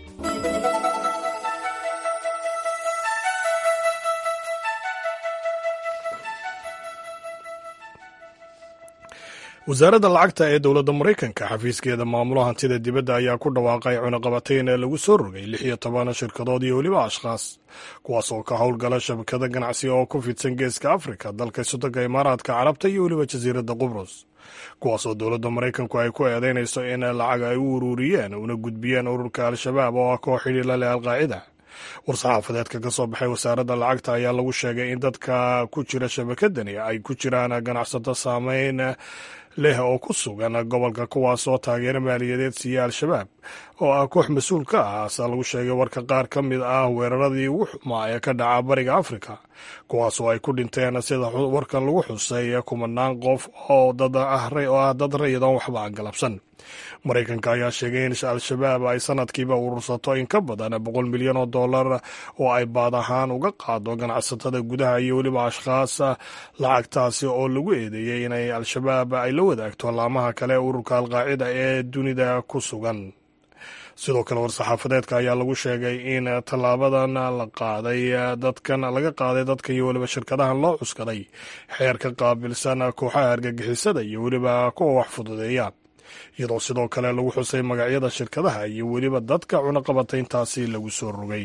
wasaaradda lacagta ee dowladda maraykanka xafiiskeeda maamulo hantida dibadda ayaa ku dhawaaqay cunaqabatayn ee lagu soo rogay lix iyo toban shirkadood iyo weliba ashkhaas kuwaas oo ka howlgala shabakada ganacsi oo ku fidsan geeska afrika dalka sodonka imaaraadka carabta iyo weliba jasiiradda qubrus kuwaas oo dowladda maraykanku ay ku eedeynayso in lacag ay u ururiyeen una gudbiyeen ururka al-shabaab oo ah koox xidhiila leh alqaacida war-saxaafadeedka ka soo baxay wasaaradda lacagta ayaa lagu sheegay in dadka ku jira shabakadani ay ku jiraan ganacsato saameyn leh oo ku sugan gobolka kuwaas oo taageero maaliyadeed siiya al-shabaab oo ah koox mas-uul ka ah asaa lagu sheegay warka qaar ka mid ah weeraradii ugu xumaa ee ka dhaca bariga afrika kuwaas oo ay ku dhinteen sida warkan lagu xusay kumanaan qof oo dad ah oo ah dad rayadan waxba aan galabsan maraykanka ayaa sheegay in al-shabaab ay sanadkiiba urursato in ka badan boqol milyan oo dollar oo ay baad ahaan uga qaado ganacsatada gudaha iyo weliba ashkhaas lacagtaasi oo lagu eedeeyey inay al-shabaab ay la wadaagto laamaha kale ururka alqaacida ee dunida ku sugan sidoo kale war-saxaafadeedka ayaa lagu sheegay in tallaabadan la qaaday dadkan laga qaaday dadkan iyo weliba shirkadahan loo cuskaday xeerka qaabilsan kooxaha argagixisada iyo weliba kuwa wax fududeeya iyadoo sidoo kale lagu xusay magacyada shirkadaha iyo weliba dadka cunaqabatayntaasi lagu soo rogay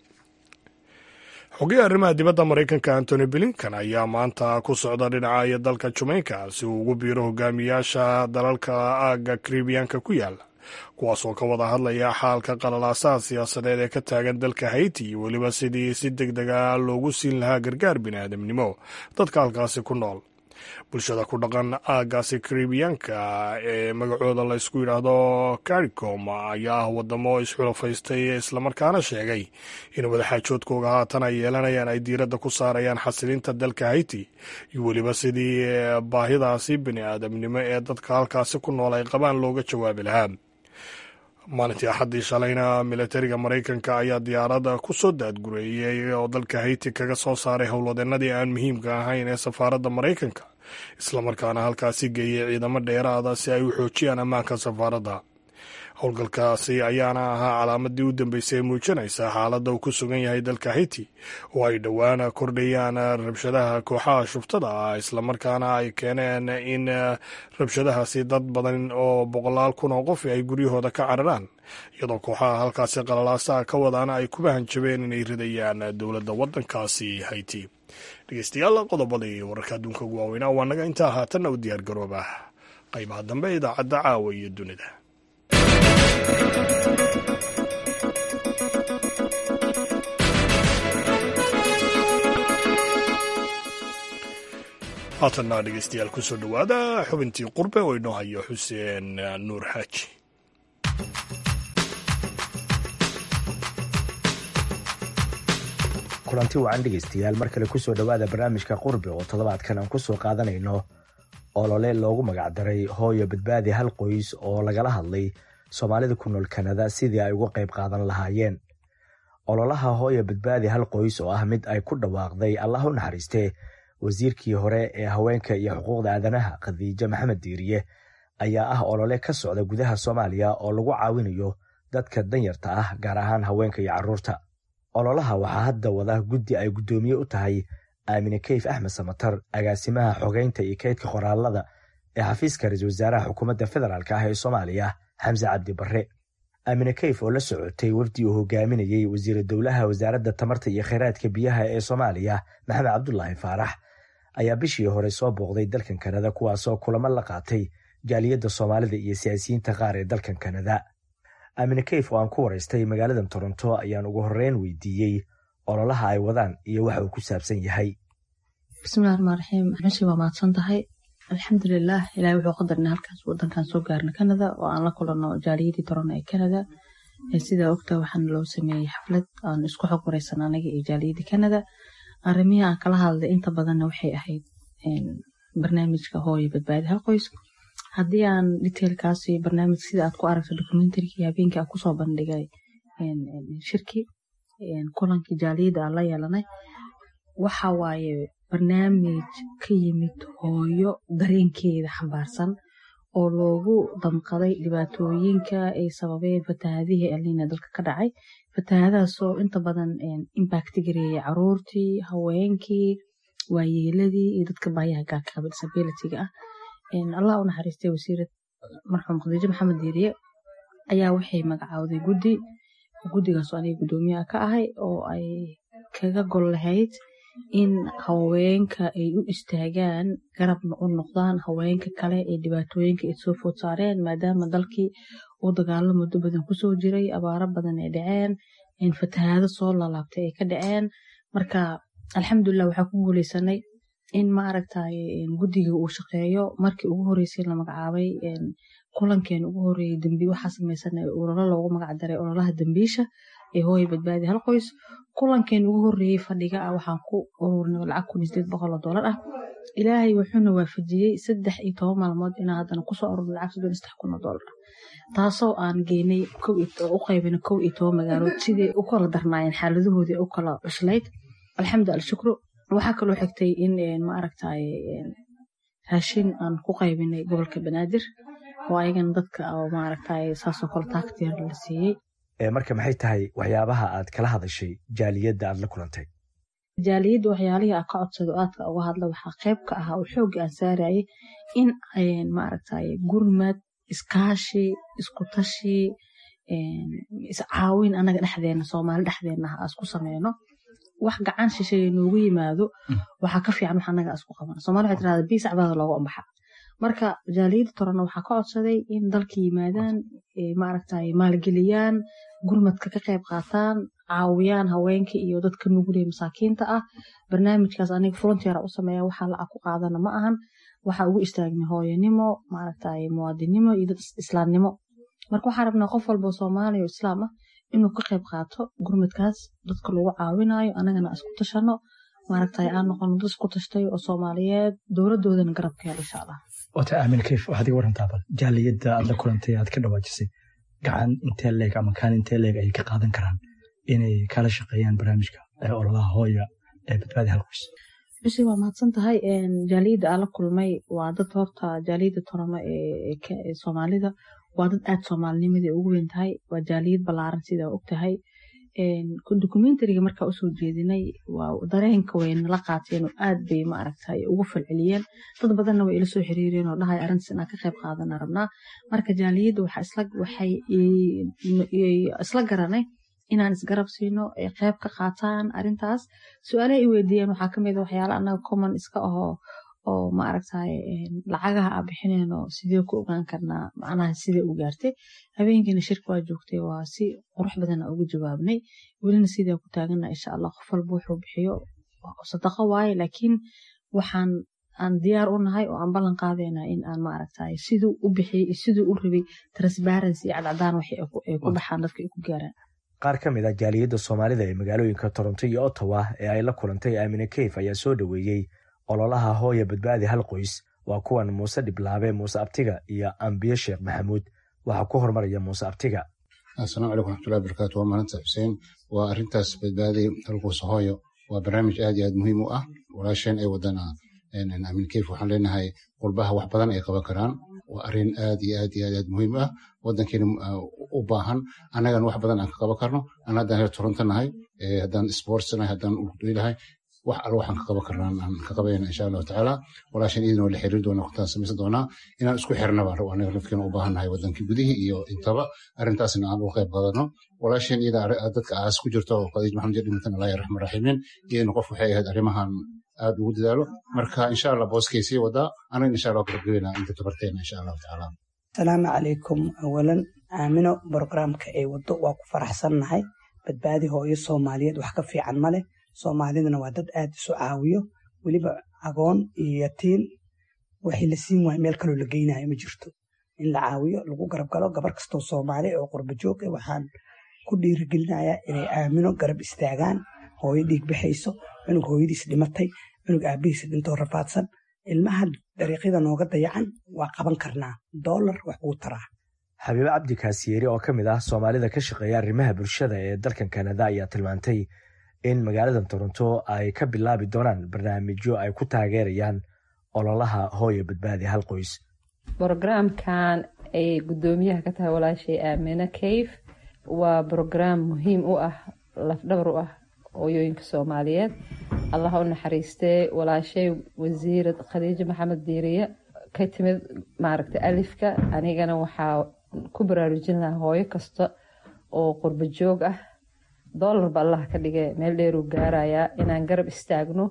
xogeya arrimaha dibadda maraykanka antony blinkan ayaa maanta ku socda dhinaca iyo dalka jamaica si uu ugu biiro hogaamiyaasha dalalka aagga karibiyanka ku yaala kuwaas oo ka wada hadlaya xaalka qalalaasaha siyaasadeed ee ka taagan dalka haiti iyo weliba sidii si deg dega loogu siin lahaa gargaar biniaadamnimo dadka halkaasi ku nool bulshada ku dhaqan aaggaasi karibiyanka ee magacooda la ysku yidhaahdo caricom ayaa ah wadamo isxulafaystay islamarkaana sheegay in wadaxaajoodkooga haatan ay yeelanayaan ay diiradda ku saarayaan xasilinta dalka haiti iyo weliba sidii baahidaasi bini aadamnimo ee dadka halkaasi ku nool ay qabaan looga jawaabi lahaa maalintii axaddii shalayna milatariga maraykanka ayaa diyaarada ku soo daadgureeyey oo dalka haiti kaga soo saaray howlwadeenadii aan muhiimka ahayn ee safaaradda maraykanka islamarkaana halkaasi geeyey ciidamo dheeraada si ay u xoojiyaan ammaanka safaaradda howlgalkaasi ayaana ahaa calaamadii u dambeysay ee muujinaysa xaaladda uu ku sugan yahay dalka haiti oo ay dhowaan kordhayaan rabshadaha kooxaha shuftada ah islamarkaana ay keeneen in rabshadahaasi dad badan oo boqolaal kun oo qof ay guryahooda ka cararaan iyadoo kooxaha halkaasi qalalaasaha ka wadaana ay kuba hanjabeen inay ridayaan dowladda waddankaasi haiti dhegeystayaal qodobadii wararka adduunka ugu waaweynaa waa naga intaa haatanna u diyaar garooba qaybaha dambe idaacadda caawa iyo dunida haatanna dhegeystayaal kusoo dhowaada xubintii qurbe oo inoo hayo xuseen nuur xaaji kulanti wacan dhegeystayaal mar kale kusoo dhowaada barnaamijka qurbe oo toddobaadkan aan kusoo qaadanayno olole loogu magacdaray hooyo badbaadi hal qoys oo lagala hadlay soomaalida ku nool kanada sidii ay uga qayb qaadan lahaayeen ololaha hooyo badbaadi hal qoys oo ah mid ay ku dhawaaqday allah u naxariistee wasiirkii hore ee haweenka iyo xuquuqda aadanaha khadiijo maxamed diiriye ayaa ah olole ka socda gudaha soomaaliya oo lagu caawinayo dadka danyarta ah gaar ahaan haweenka iyo carruurta ololaha waxaa hadda wada guddi ay guddoomiye u tahay aamine keyf axmed samatar agaasimaha xogeynta iyo kaydka qoraalada ee xafiiska ra-iisul wasaaraha xukuumadda federaalk ah ee soomaaliya xamse cabdi barre aamine keyf oo la socotay wafdi uu hogaaminayey wasiira dowlaha wasaaradda tamarta iyo kheyraadka biyaha ee soomaaliya maxamed cabdulaahi faarax ayaa bishii hore soo booqday dalkan kanada kuwaasoo kulamo la qaatay jaaliyadda soomaalida iyo siyaasiyiinta qaar ee dalkan kanada aamine keyf oo aan ku waraystay magaaladan toronto ayaan ugu horreyn weydiiyey ololaha ay wadaan iyo waxa uu ku saabsan yahay bismillahi raxmaan raxiim meeshii waa mahadsan tahay alxamdulilah ilahay wuxuu qadarna halkaas wadankan soo gaarna canada oo aan la kulanno jaaliyadii torona ee canada sidaa ogta waxaana loo sameeyey xaflad aan isku xog wareysan anaga iyo jaaliyadii canada arrimihii aan kala hadlay inta badanna waxay ahayd barnaamijka hooyo badbaadi hal qoys haddii aan detailkaasi barnaamij sida aad ku aragto documentarykii habeenkii aan kusoo bandhigay shirki kulankii jaaliyadda aan la yeelanay waxa waaye barnaamij ka yimid hooyo dareenkeeda xambaarsan oo loogu damqaday dhibaatooyinka ay sababeen fatahaadihii elnina dalka ka dhacay fatahaadahaasoo inta badan imbacti gareeyay caruurtii haweenkii waayeeladii iyo dadka baayaha gaagaaban disabilityga ah allah u naxariistay wasiirad marxuum khadiijo maxamed diiriye ayaa waxay magacaawday guddi guddigaasoo aniga guddoomiyaha ka ahay oo ay kaga gol lahayd in haweenka ay u istaagaan garabna u noqdaan haweenka kale ee dhibaatooyinka ay soo food saareen maadaama dalkii uu dagaalo muddo badan kusoo jiray abaaro badan ay dhaceen fatahaado soo lalaabtay ay ka dhaceen marka alxamdulilah waxaa ku guuleysanay in maaragtay guddiga uu shaqeeyo markii ugu horeysay la magacaabay kulankeena ugu horeeyey dembi waxaa sameysan ololo loogu magacdaray ololaha dembiisha ee hooya badbaadi hal qoys kulankeena ugu horeeyey fadhiga ah waxaan ku ururinay lacag kun iyo sideed boqol oo doolar ah ilaahay wuxuuna waafajiyey saddex iyo toban maalmood inaan haddana kusoo ururnay lacag soddon iyo saddex kun oo doolar ah taasoo aan geynay u qaybinay kow iyo toban magaalood sidii u kala darnaayeen xaaladahoodii u kala cuslayd alxamdu alshukru waxaa kaloo xigtay in maaragtay raashin aan ku qaybinay gobolka banaadir oo ayagana dadka oo maaragtay saasoo kale taagtiir la siiyey marka maxay tahay waxyaabaha aad kala hadashay jaaliyadda aad la kulantay jaaliyadda waxyaalihii aan ka codsado aadka uga hadla waxaa qayb ka ahaa oo xoogga aan saarayay in maaragtay gurmad iskaashi isku tashi iscaawin anaga dhexdeena soomaali dhexdeena ah isku sameyno wax gacan shisheeye noogu yimaado waxaa ka fiican wax anaga isku qabana soomali waxay tirahdaa bii sacbaada looga ambaxa marka jaaliyadda torana waxaa ka codsaday in dalka yimaadaan maaragtay maalgeliyaan gurmadka ka qayb qaataan caawiyaan haweenka iyo dadka nuguley masaakiinta ah barnaamijkaas aniga volunteer u sameeya waxaa lacag ku qaadana ma ahan waxaa ugu istaagnay hooyanimo maaragtay muwaadinimo iyo dad islaamnimo marka waxaan rabnaa qof walba soomaaliya oo islaam ah inuu ka qayb qaato gurmadkaas dadka lagu caawinayo anagana isku tashano maaragtay aan noqono dad isku tashtay oo soomaaliyeed dowladoodana garabka hel insha allah wata aamin kayf waxaad iga warantaa bal jaaliyadda aad la kulantay aad ka dhawaajisay gacan intee leeg ama kaan intee leeg ay ka qaadan karaan inay kala shaqeeyaan barnaamijka ololaha hooya ee badbaadi halqoys bishii waa mahadsan tahay jaaliyadda aan la kulmay waa dad horta jaaliyadda toramo ee soomaalida waa dad aad soomaalinimadii ugu weyn tahay waa jaaliyad ballaaran sidaa og tahay documentariga markaa usoo jeedinay waa dareenka way nala qaateen oo aad bay maaragtay ugu falceliyeen dad badanna way ila soo xiriireen oo dhahay arrintaas inaan ka qayb qaadana rabnaa marka jaaliyadda waxay isla garanay inaan isgarab siino ay qayb ka qaataan arrintaas su-aalaha i weydiiyeen waxaa kamid waxyaala annaga common iska ahoo oo maaragtay lacagaha aa bixineen oo sidee ku ogaan karnaa macnaha sidee u gaartay habeenkiina shirka waa joogtay waa si qurux badana ugu jawaabnay welina sidaa ku taagana insha allah qof walba wuxuu bixiyo sadaqo waaye laakiin waxaan aan diyaar u nahay oo aan ballan qaadaynaa in aan maaragtay siduu u bixiyey iyo siduu u rabay transparency iyo cadcadaan wax ay ku baxaan dadka ay ku gaaraan qaar ka mid ah jaaliyadda soomaalida ee magaalooyinka toronto iyo ottawa ee ay la kulantay aamine keyf ayaa soo dhoweeyey ololaha hooya badbaadi hal qoys waa kuwan muuse dhiblaabe muuse abtiga iyo ambiye sheekh maxamuud waxaa ku hormaraya muuse abtiga asalaamu calaykum raxmatullahi barakatu waa maalinta xuseen waa arrintaas badbaadi hal qoys hooyo waa barnaamij aad iyo aad muhiim u ah walaasheen ay wadana amin keyf waxaan leenahay qurbaha wax badan ay qaban karaan waa arrin aad iyo aad iyo aad aad muhiim ah wadankeena u baahan annagana wax badan aan ka qaban karno an haddaan reer toronto nahay haddaan sports nahay haddaan urduilahay wax alla waxaan ka qaban karnaa aan ka qabayna insha allahu tacaala walaashan idin waa la xiriir doona waqtigaan samaysan doonaa inaan isku xirna baan rabo anaga lafkeena u baahan nahay wadankii gudihii iyo intaba arrintaasna aan uga qayb qaadano walaashan iyada dadka aas ku jirto oo khadiij maxamed dhimatan allah raxmaan raxiimiin iyadana qof waxay ahayd arrimahan aad ugu dadaalo marka insha allah booskay sii wadaa anaga insha allah gabagabeynaa inta tabarteena insha allahu tacaala asalaamu calaykum awalan aamino brograamka ay wado waa ku faraxsannahay badbaadi hooyo soomaaliyeed wax ka fiican ma leh soomaalidana waa dad aad isu caawiyo weliba agoon iyo yatiin waxay la siin waaya meel kaloo la geynayo ma jirto in la caawiyo lagu garab galo gabar kastoo soomaali oo qurba joog eh waxaan ku dhiirigelinayaa inay aamino garab istaagaan hooyo dhiig baxayso cunug hooyadiis dhimatay cunug aabihiis dhintoo rafaadsan ilmaha dariiqyada nooga dayacan waa qaban karnaa doolar wax buu taraa xabiibe cabdi kaasiyeeri oo ka mid ah soomaalida ka shaqeeya arrimaha bulshada ee dalkan kanada ayaa tilmaantay in magaalada toronto ay ka bilaabi doonaan barnaamijyo ay ku taageerayaan ololaha hooyo badbaadi hal qoys brogramkan ay guddoomiyaha ka tahay walaashay aamina kayf waa brograam muhiim u ah lafdhabar u ah hooyooyinka soomaaliyeed allah u naxariistee walaashay wasiirad khadiijo maxamed diiriye ka timid maaragta alifka anigana waxaa ku baraarujin lahaa hooyo kasta oo qurba joog ah doolarba allah ka dhige meel dheeruu gaarayaa inaan garab istaagno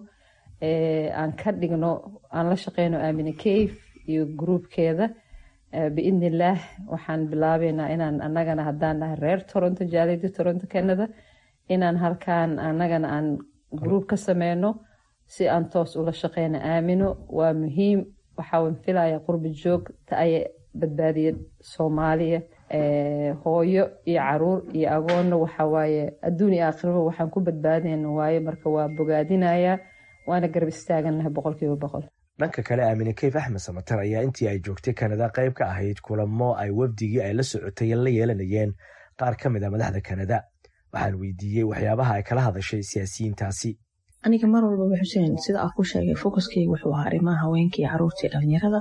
aan ka dhigno aan la shaqeyno aamina kayf iyo gruubkeeda biidni illaah waxaan bilaabeynaa inaan anagana haddaan nahay reer toronto jaaliyadda toronto canada inaan halkaan anagana aan gruub ka sameyno si aan toos ula shaqeyno aamino waa muhiim waxaan filaya qurba joog ta ay badbaadiya soomaaliya hooyo iyo caruur iyo agoonna waxawaaye adduun iyo aakhiraba waxaan ku badbaadayna waaye marka waa bogaadinayaa waana garab istaaganahay boqolkiiba boqol dhanka kale aamine keyf axmed samatar ayaa intii ay joogtay kanada qayb ka ahayd kulamo ay wafdigii ay la socotay la yeelanayeen qaar ka mid a madaxda kanada waxaan weydiiyey waxyaabaha ay kala hadashay siyaasiyiintaasi aniga mar walbaba xuseen sida aa ku sheegay focuskeyga wuxuu ahaa arrimaha haweenka iyo caruurta iyo dhalinyarada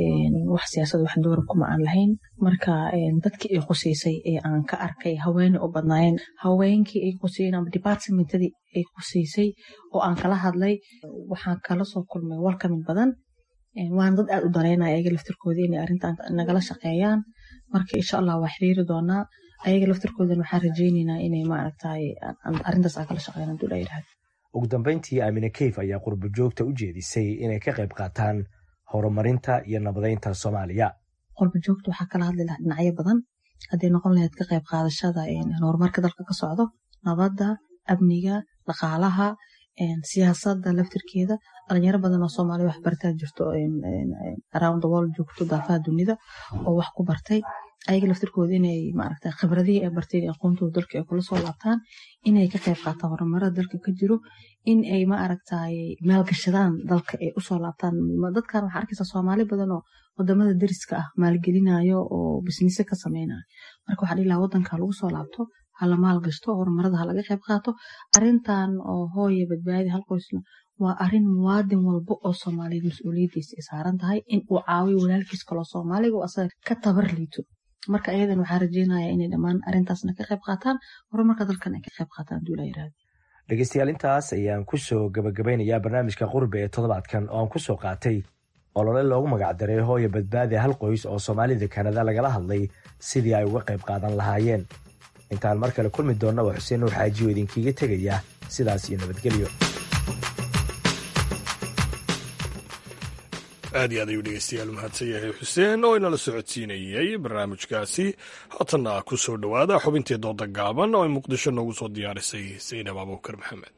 wax siyaasad wax doora kuma aan lahayn marka dadkii ay quseysay ee aan ka arkay haweene u badnaayeen haweenkii ay quseeyeen ama departmentadii ay quseysay oo aan kala hadlay waxaan kala soo kulmay walkamin badan waana dad aad u daleynaya ayaga laftirkooda inay arrintan nagala shaqeeyaan marka insha allah waa xiriiri doonaa ayaga laftirkoodan waxaan rajeyneynaa inay maaragtay arrintaas aan kala shaqeeyaan haduu dhaa yidhahda ugu dambeyntii aamine keyf ayaa qurbo joogta u jeedisay inay ka qayb qaataan horumarinta iyo nabadeynta soomaaliya qurbo joogta waxaa kala hadli lahaa dhinacyo badan hadday noqon lahayd ka qayb qaadashada horumarka dalka ka socdo nabadda amniga dhaqaalaha siyaasadda laftirkeeda dhalinyaro badan oo soomaaliya wax bartaa jirto around the world joogto daafaha dunida oo wax ku bartay ayaga laftirkooda inay maaragta khibradihii ay barteen aqoontooda dalka ay kula soo laabtaan inay ka qayb qaataan horumarada dalka ka jiro in ay maaragtay maalgashadaan dalka ay usoo laabtaan dadkan waxaa arkaysaa soomaali badan oo wadamada deriska ah maalgelinayo oo bisnise ka sameynayo marka waxaa dhihi lahaa wadanka lagu soo laabto hala maalgashto horumarada ha laga qayb qaato arintan oo hooya badbaadi hal qoysna waa arin muwaadin walba oo soomaaliyeed mas-uuliyadiisa ay saaran tahay in uu caawiyo walaalkiis kaloo soomaaliga oo asaga ka tabar liito marka ayadan waxaa rajeynaya inay dhammaan arintaasna ka qayb qaataan horumarka dalkan ay ka qayb qaataan haduu la yirahdo dhegeystayaal intaas ayaan kusoo gabagabeynayaa barnaamijka qurbe ee toddobaadkan oo aan kusoo qaatay olole loogu magacdaray hooya badbaadi hal qoys oo soomaalida kanada lagala hadlay sidii ay uga qayb qaadan lahaayeen intaan mar kale kulmi doonna waa xuseen nuur xaaji oo idinkiiga tegaya sidaas iyo nabadgelyo aad iyo aad ayuu dhegeystayaal mahadsan yahay xuseen oo inala socodsiinayey barnaamijkaasi haatanna ku soo dhowaada xubintii dooda gaaban oo ay muqdisho noogu soo diyaarisay saynab abuukar maxamed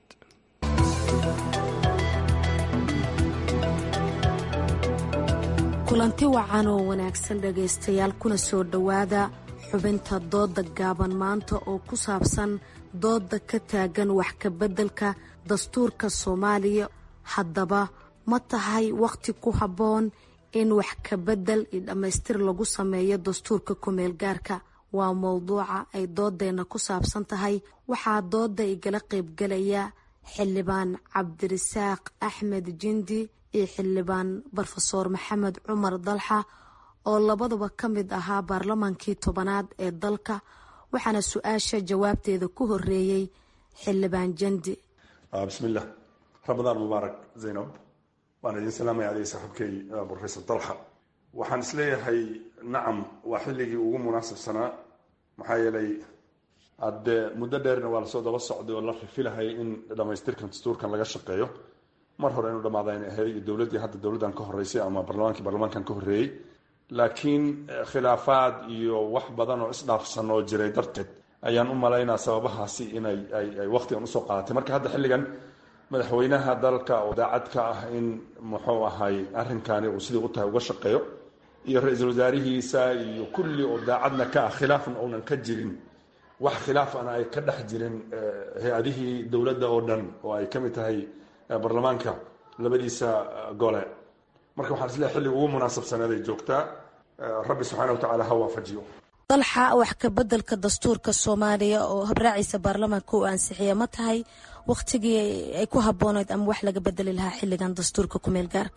kulanti wacan oo wanaagsan dhegaystayaal kuna soo dhowaada xubinta dooda gaaban maanta oo ku saabsan dooda ka taagan wax kabeddelka dastuurka soomaaliya haddaba ma tahay wakhti ku habboon in wax kabedel iyo dhammaystir lagu sameeyo dastuurka kumeel gaarka waa mowduuca ay doodeenna ku saabsan tahay waxaa dooda igala qaybgalaya xildhibaan cabdirasaaq axmed jindi iyo xildhibaan brofesoor maxamed cumar dalxa oo labadaba ka mid ahaa baarlamaankii tobanaad ee dalka waxaana su-aasha jawaabteeda ku horeeyey xildhibaan jandi bismillaah ramadaan mubaarak zaynab waan idin salaamaya adiga saaxiibkay brofesor dalxa waxaan isleeyahay nacam waa xilligii ugu munaasabsanaa maxaa yeelay hadde muddo dheerna waa lasoo daba socday oo la rifilahay in dhamaystirkan dastuurkan laga shaqeeyo mar hore inuu dhamaada in ahayd iyo dowladdii hadda dowladdan ka horeysay ama barlamaankii barlamaankan ka horreeyey laakiin khilaafaad iyo wax badan oo isdhaafsan oo jiray darteed ayaan u malaynaa sababahaasi inay ay waqtigan usoo qaadatay marka hadda xilligan madaxweynaha dalka oo daacad ka ah in muxuu ahay arrinkani uu sidii u tahay uga shaqeeyo iyo ra-iisul wasaarihiisa iyo kulli oo daacadna ka ah khilaafna uunan ka jirin wax khilaafana ay ka dhex jirin hay-adihii dowladda oo dhan oo ay ka mid tahay baarlamaanka labadiisa gole marka waxaan isleehay xilliga ugu munaasabsaneed ay joogtaa rabbi subxaana watacaala ha waafajiyo dalxa wax ka bedelka dastuurka soomaaliya oo habraaciisa baarlamaanka uu ansixiya ma tahay wakhtigii ay ku habbooneyd ama wax laga bedeli lahaa xilligan dastuurka kumeel gaarka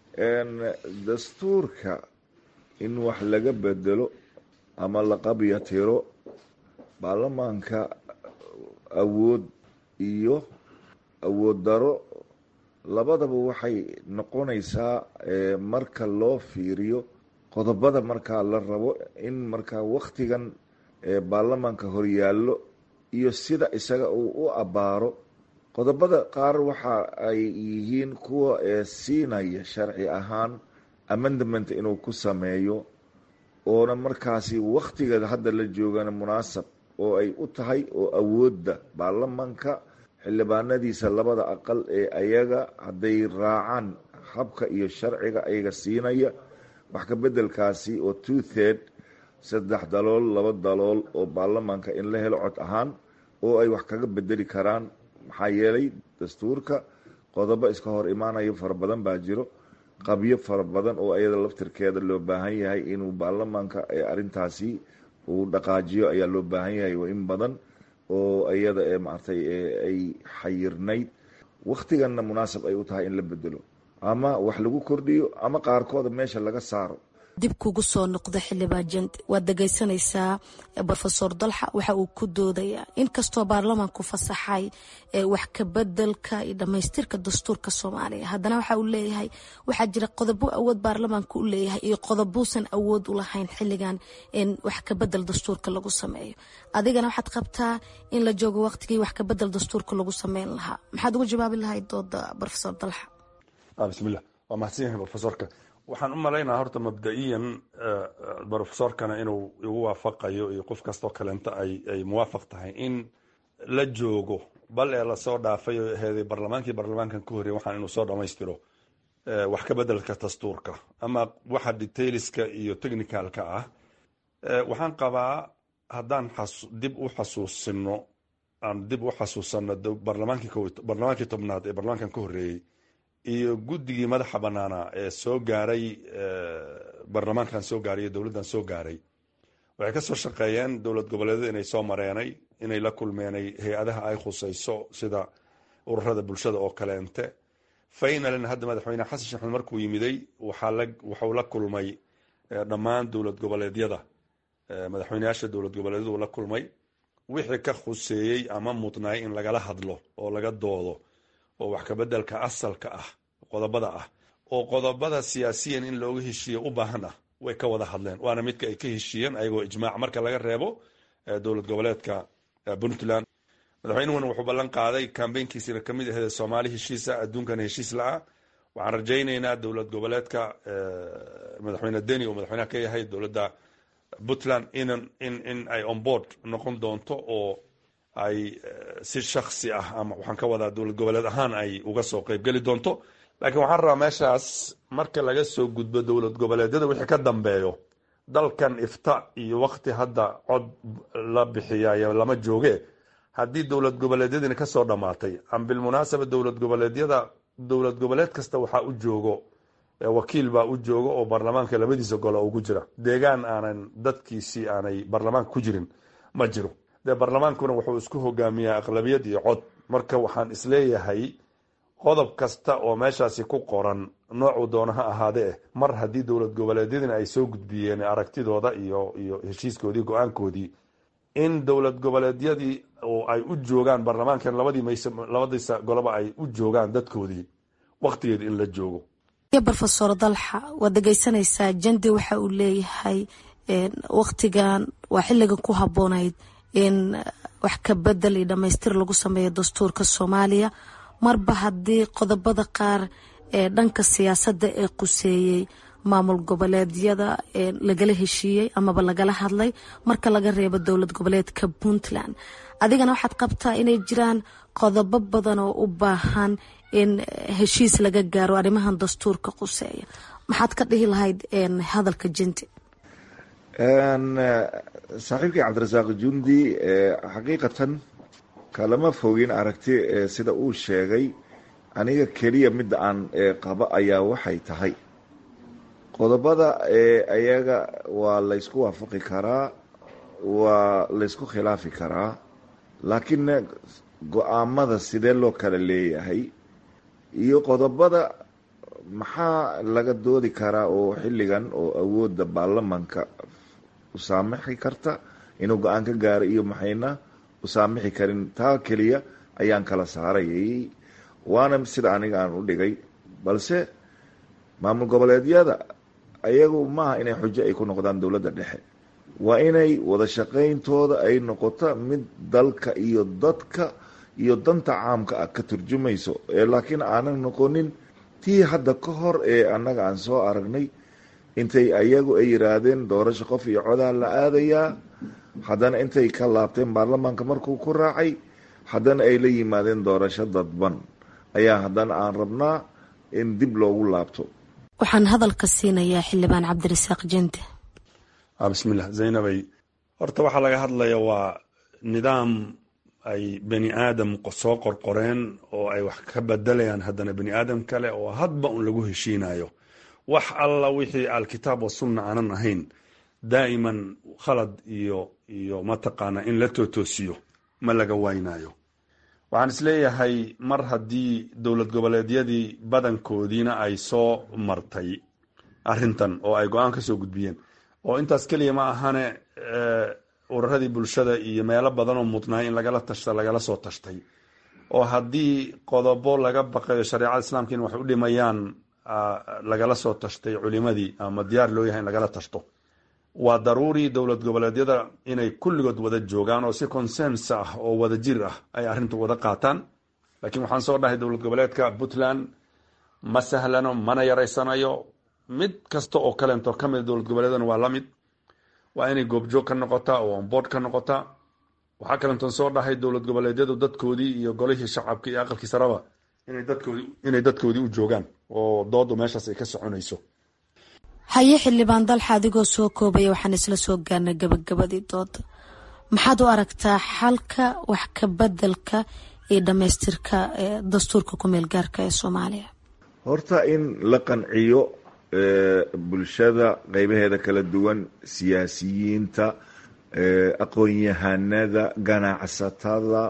dastuurka in wax laga bedelo ama la qabya tiro baarlamaanka awood iyo awood daro labadaba waxay noqonaysaa marka loo fiiriyo qodobada markaa la rabo in markaa wakhtigan baarlamaanka horyaallo iyo sida isaga uu u abbaaro qodobada qaar waxa ay yihiin kuwa siinaya sharci ahaan amendament inuu ku sameeyo oona markaasi wakhtiga hadda la joogana munaasab oo ay u tahay oo awoodda baarlamaanka xildhibaanadiisa labada aqal ee ayaga hadday raacaan habka iyo sharciga ayaga siinaya wax ka bedelkaasi oo two third saddex dalool laba dalool oo baarlamaanka in la helo cod ahaan oo ay wax kaga bedeli karaan maxaa yeelay dastuurka qodobo iska hor imaanayo fara badan baa jiro qabyo fara badan oo ayada laftirkeeda loo baahan yahay inuu baarlamaanka arintaasi uu dhaqaajiyo ayaa loo baahan yahay in badan oo iyada maartay ay xayirnayd wakhtiganna munaasab ay u tahay in la bedelo ama wax lagu kordhiyo ama qaarkooda meesha laga saaro dib kugu soo noqda xildhibaan jand waad dhegaysanaysaa rofesor dalxa waxa uu ku doodayaa inkastoo baarlamaanku fasaxay wax kabedelka iyo dhamaystirka dastuurka soomaaliya haddana waxa uu leeyahay waxaa jira qodobo awood baarlamaanka u leeyahay iyo qodobuusan awood u lahayn xilligan in wax kabedel dastuurka lagu sameeyo adigana waxaad qabtaa in la joogo waqtigii wax kabedel dastuurka lagu sameyn lahaa maxaad uga jawaabi lahayd dooda rofesor dalxa bismillah waa mahadsan yahay rofesorka waxaan u malaynaa horta mabda-iyan rofesorkana inuu igu waafaqayo iyo qof kastoo kaleenta ay muwaafaq tahay in la joogo bal ee lasoo dhaafay oo aheeday barlamaankii barlamaankan ka horreyay waxaan inuu soo dhammaystiro wax ka bedelka dastuurka ama waxa detailska iyo technicalka ah waxaan qabaa haddaan dib u xasuusino aan dib u xasuusano barlamaankii tobnaad ee barlamaankan ka horreeyey iyo guddigii madaxa banaana ee soo gaaray baarlamaankan soo gaaray iyo dowladdan soo gaaray waxay ka soo shaqeeyeen dowlad goboleedyada inay soo mareenay inay la kulmeenay hay-adaha ay khusayso sida ururada bulshada oo kaleente faynalin hadda madaxweyne xasan sheekh maxamed markuu yimiday waxuu la kulmay dhammaan dowlad goboleedyada madaxweyneyaasha dowlad goboleedyadu la kulmay wixii ka khuseeyey ama mudnaay in lagala hadlo oo laga doodo oo wax kabedelka asalka ah qodobada ah oo qodobada siyaasiyan in looga heshiiyo u baahan ah way ka wada hadleen waana midka ay ka heshiiyeen ayagoo ijmaac marka laga reebo dowlad goboleedka puntland madaxweynuhuna wuxuu ballan qaaday kambeynkiisina kamid aheed soomaali heshiisa adduunkana heshiis la-ah waxaan rajaynaynaa dowlad goboleedka madaxweyne deni oo madaxweynaha ka yahay dowladda puntland in in ay onboard noqon doonto oo ay si shaksi ah ama waxaan ka wadaa dowlad goboleed ahaan ay uga soo qeybgeli doonto laakiin waxaan rabaa meeshaas marka laga soo gudbo dowlad goboleedyada wixii ka dambeeyo dalkan ifta iyo wakti hadda cod la bixiyayo lama jooge haddii dowlad goboleedyadina kasoo dhammaatay am bilmunaasaba dowlad goboleedyada dowlad goboleed kasta waxaa u joogo wakiil baa u jooga oo baarlamaanka labadiisa gole ugu jira deegaan aanan dadkiisii aanay baarlamaanka ku jirin ma jiro dee baarlamaankuna wuxuu isku hogaamiyaa aqlabiyad iyo cod marka waxaan isleeyahay qodob kasta oo meeshaasi ku qoran noocuu doona ha ahaadee mar haddii dowlad goboleedyadina ay soo gudbiyeen aragtidooda iyo iyo heshiiskoodii go-aankoodii in dowlad goboleedyadii oo ay u joogaan baarlamaankan labadii mayse labadiisa goloba ay u joogaan dadkoodii waktigeed in la joogo rofesor dalxa waad dhegeysanaysaa jandi waxa uu leeyahay waktigan waa xiliga ku haboonayd in wax ka bedel iyo dhamaystir lagu sameeyo dastuurka soomaaliya marba haddii qodobada qaar ee dhanka siyaasadda ee quseeyey maamul goboleedyada lagala heshiiyey amaba lagala hadlay marka laga reebo dowlad goboleedka puntland adigana waxaad qabtaa inay jiraan qodobo badan oo u baahan in heshiis laga gaaro arrimahan dastuurka quseeya maxaad ka dhihi lahayd hadalka jinti saaxiibkii cabdirasaaq jundi xaqiiqatan kalama fogin aragti sida uu sheegay aniga keliya midda aan qabo ayaa waxay tahay qodobada ayaga waa laysku waafaqi karaa waa laysku khilaafi karaa laakiinna go-aamada sidee loo kala leeyahay iyo qodobada maxaa laga doodi karaa oo xilligan oo awoodda baarlamanka u saamixi karta inuu go-aan ka gaaro iyo maxayna u saamixi karin taa keliya ayaan kala saarayay waana sida aniga aan u dhigay balse maamul goboleedyada ayagu maaha inay xujo ay ku noqdaan dowladda dhexe waa inay wada shaqayntooda ay noqoto mid dalka iyo dadka iyo danta caamka ah ka turjumayso laakiin aanan noqonin tii hadda ka hor ee annaga aan soo aragnay intay ayagu ay yiraahdeen doorasho qof iyo codaa la aadayaa haddana intay ka laabteen baarlamaanka markuu ku raacay haddana ay la yimaadeen doorasho dadban ayaa haddana aan rabnaa in dib loogu laabto waxaan hadalka siinayaa xildhibaan cabdirasaaq jente bismillah zaynabay horta waxaa laga hadlaya waa nidaam ay bani aadam soo qorqoreen oo ay wax ka bedelayaan haddana bani aadam kale oo hadba un lagu heshiinayo wax alla wixii alkitaab wasunna aanan ahayn daa'iman khalad iyo iyo mataqaana in la tootoosiyo ma laga waynayo waxaan isleeyahay mar haddii dowlad goboleedyadii badankoodiina ay soo martay arintan oo ay go-aan ka soo gudbiyeen oo intaas keliya ma ahane ururadii bulshada iyo meelo badan oo mudnaay in lagala tashta lagala soo tashtay oo haddii qodobo laga baqayo shareecada islaamka in wax u dhimayaan lagala soo tashtay culimadii ama diyaar loo yahay in lagala tashto waa daruuri dowlad goboleedyada inay kulligood wada joogaan oo si consens ah oo wada jir ah ay arrinta wada qaataan laakiin waxaan soo dhahay dowlad goboleedka puntland ma sahlano mana yaraysanayo mid kasta oo kaleento ka mida dowlad goboleedana waa la mid waa inay goobjoog ka noqotaa oo onboard ka noqotaa waxaa kalentoon soo dhahay dowlad goboleedyadu dadkoodii iyo golihii shacabka iyo aqalkii saraba inay dadkoodii u joogaan oo doodu meeshaas ay ka soconayso haye xildhibaan dalxa adigoo soo koobaya waxaan isla soo gaarnay gabagabadii dooda maxaad u aragtaa xalka wax ka bedelka iyo dhamaystirka dastuurka kumeel gaarka ee soomaaliya horta in la qanciyo bulshada qeybaheeda kala duwan siyaasiyiinta aqoon-yahanada ganacsatada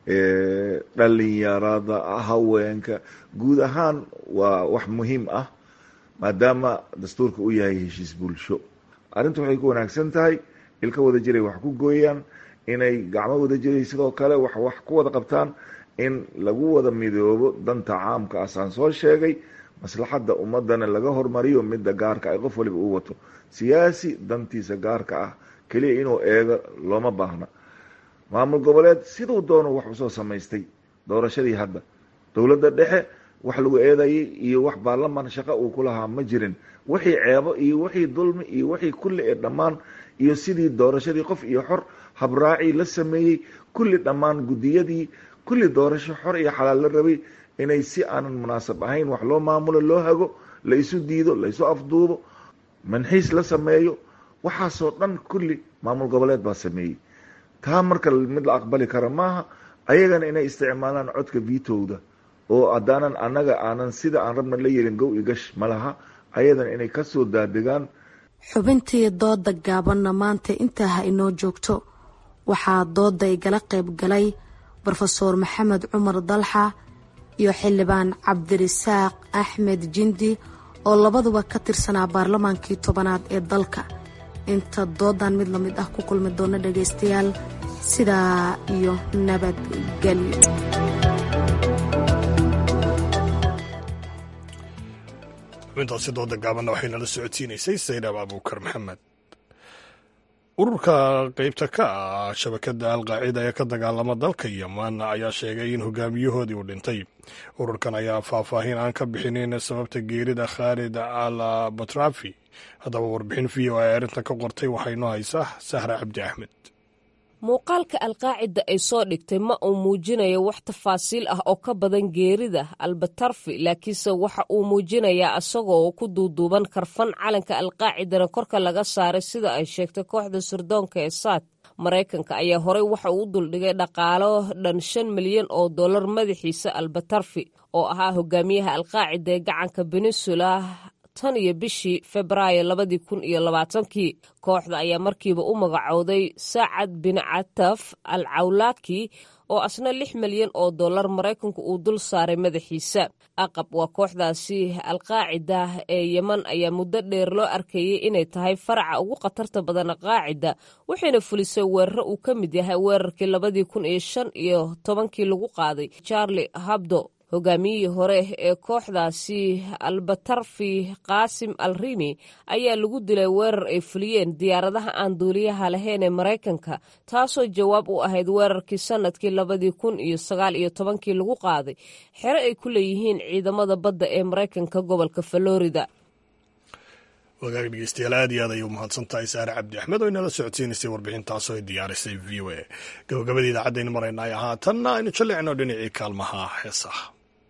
dhalinyarada haweenka guud ahaan waa wax muhiim ah maadaama dastuurka uu yahay heshiis bulsho arrintu waxay ku wanaagsan tahay ilka wada jiray wax ku gooyaan inay gacmo wada jiray sidoo kale wax wax ku wada qabtaan in lagu wada midoobo danta caamka asaan soo sheegay maslaxadda ummadana laga hormariyo midda gaarka ay qof waliba u wato siyaasi dantiisa gaarka ah keliya inuu eego looma baahna maamul goboleed siduu doono wax usoo samaystay doorashadii hadda dowladda dhexe wax lagu eedayay iyo wax baarlamaan shaqo uu ku lahaa ma jirin wixii ceebo iyo wixii dulmi iyo wixii kulli ee dhammaan iyo sidii doorashadii qof iyo xor habraacii la sameeyey kulli dhammaan guddiyadii kulli doorasho xor iyo xalaal la rabay inay si aanan munaasab ahayn wax loo maamulo loo hago la isu diido la isu afduubo manxiis la sameeyo waxaasoo dhan kulli maamul goboleed baa sameeyey taa marka mid la aqbali kara maaha ayagana inay isticmaalaan codka vitowda oo haddaanan annaga aanan sida aan rabna la yeelin gow i gash ma laha ayadana inay kasoo daadegaan xubintii dooda gaabanna maanta intaa ha inoo joogto waxaa dooda igala qayb galay rofeor maxamed cumar dalxa iyo xildhibaan cabdirisaaq axmed jindi oo labaduba ka tirsanaa baarlamaankii tobanaad ee dalka inta doodan mid lamid ah ku kulmi doona dhagaystayaal sidaa iyo nabadgelyo xubintaasi dooda gaabanna waxay nala socodsiinaysay saydab abuukar maxamed ururka qeybta ka ah shabakada alqaacida ee ka dagaalama dalka yeman ayaa sheegay in hogaamiyahoodii uu dhintay ururkan ayaa faahfaahin aan ka bixinin sababta geerida khaalid al batrafi haddaba warbixin v o a arrintan ka qortay waxaa inoo haysaa sahra cabdi axmed muuqaalka alqaacida ay soo dhigtay ma uu muujinayo wax tafaasiil ah oo ka badan geerida albatarfi laakiinse waxa uu muujinayaa isagoo ku duuduuban karfan calanka alqaacidana korka laga saaray sida ay sheegtay kooxda sirdoonka ee saad maraykanka ayaa horey waxa uu u duldhigay dhaqaalo dhan shan milyan oo dollar madaxiisa albatarfi oo ahaa hogaamiyaha alqaacida ee gacanka peninsula tan iyo bishii febraayo labadii kun iyo labaatankii kooxda ayaa markiiba u magacowday saacad bin cataf al cawlaaki oo asna lix milyan oo dollar maraykanku uu dul saaray madaxiisa aqab waa kooxdaasi alqaacida ee yeman ayaa muddo dheer loo arkayay inay tahay faraca ugu khatarta badan qaacida waxayna fulisay weeraro uu ka mid yahay weerarkii labadii kun iyo shan iyo tobankii lagu qaaday charlie habdo hogaamiyihii hore ee kooxdaasi albatarfi qaasim al rimi ayaa lagu dilay weerar ay fuliyeen diyaaradaha aan duuliyaha lahayn ee maraykanka taasoo jawaab u ahayd weerarkii sanadkii labadii kun iyo sagaal iyo tobankii lagu qaaday xero ay ku leeyihiin ciidamada badda ee maraykanka gobolka florida wagaag dhegeystayaal aad iyo aad ayay u mahadsantahay saare cabdi axmed oo inala socodsiinaysay warbixintaasoo ay diyaarisay v o a gabagabadii idaacadaynu maraynay haatanna aynu jallicno dhinacii kaalmaha heesaha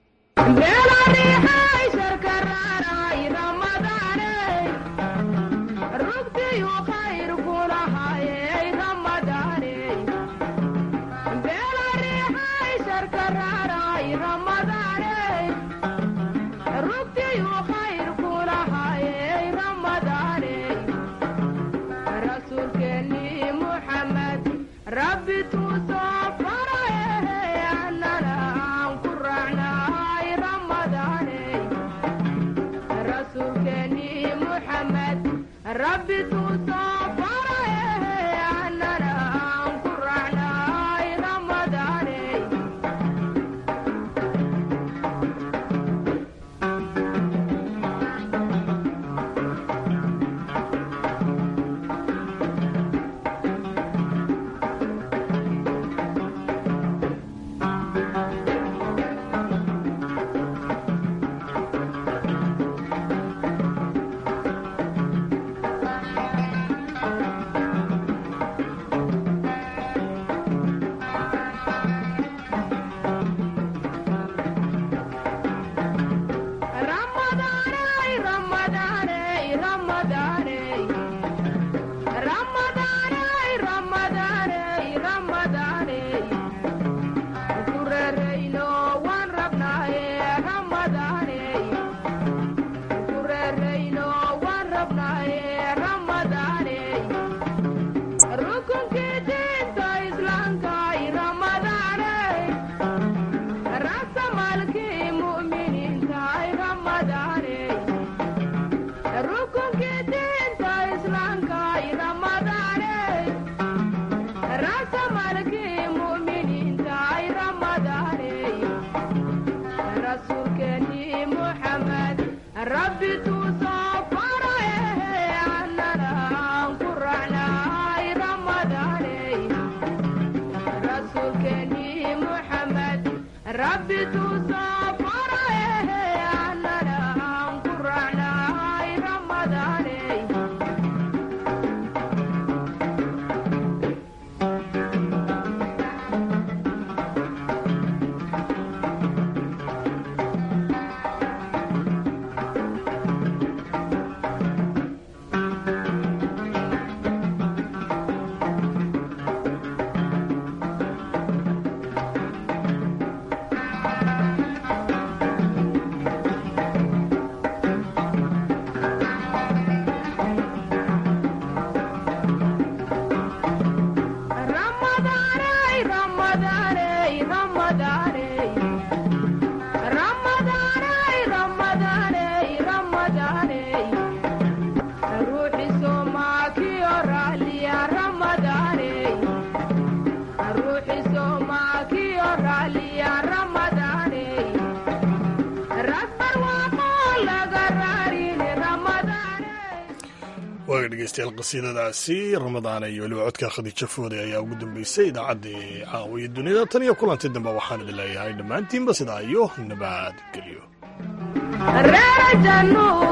waaga dhegeystayaal qasiidadaasi ramadaana iyo weliba codka khadiijo foode ayaa ugu dambeysay idaacaddii caawiya dunida tan iyo kulanti dambe waxaan idin leeyahay dhammaantiinba sidaa iyo nabadgelyo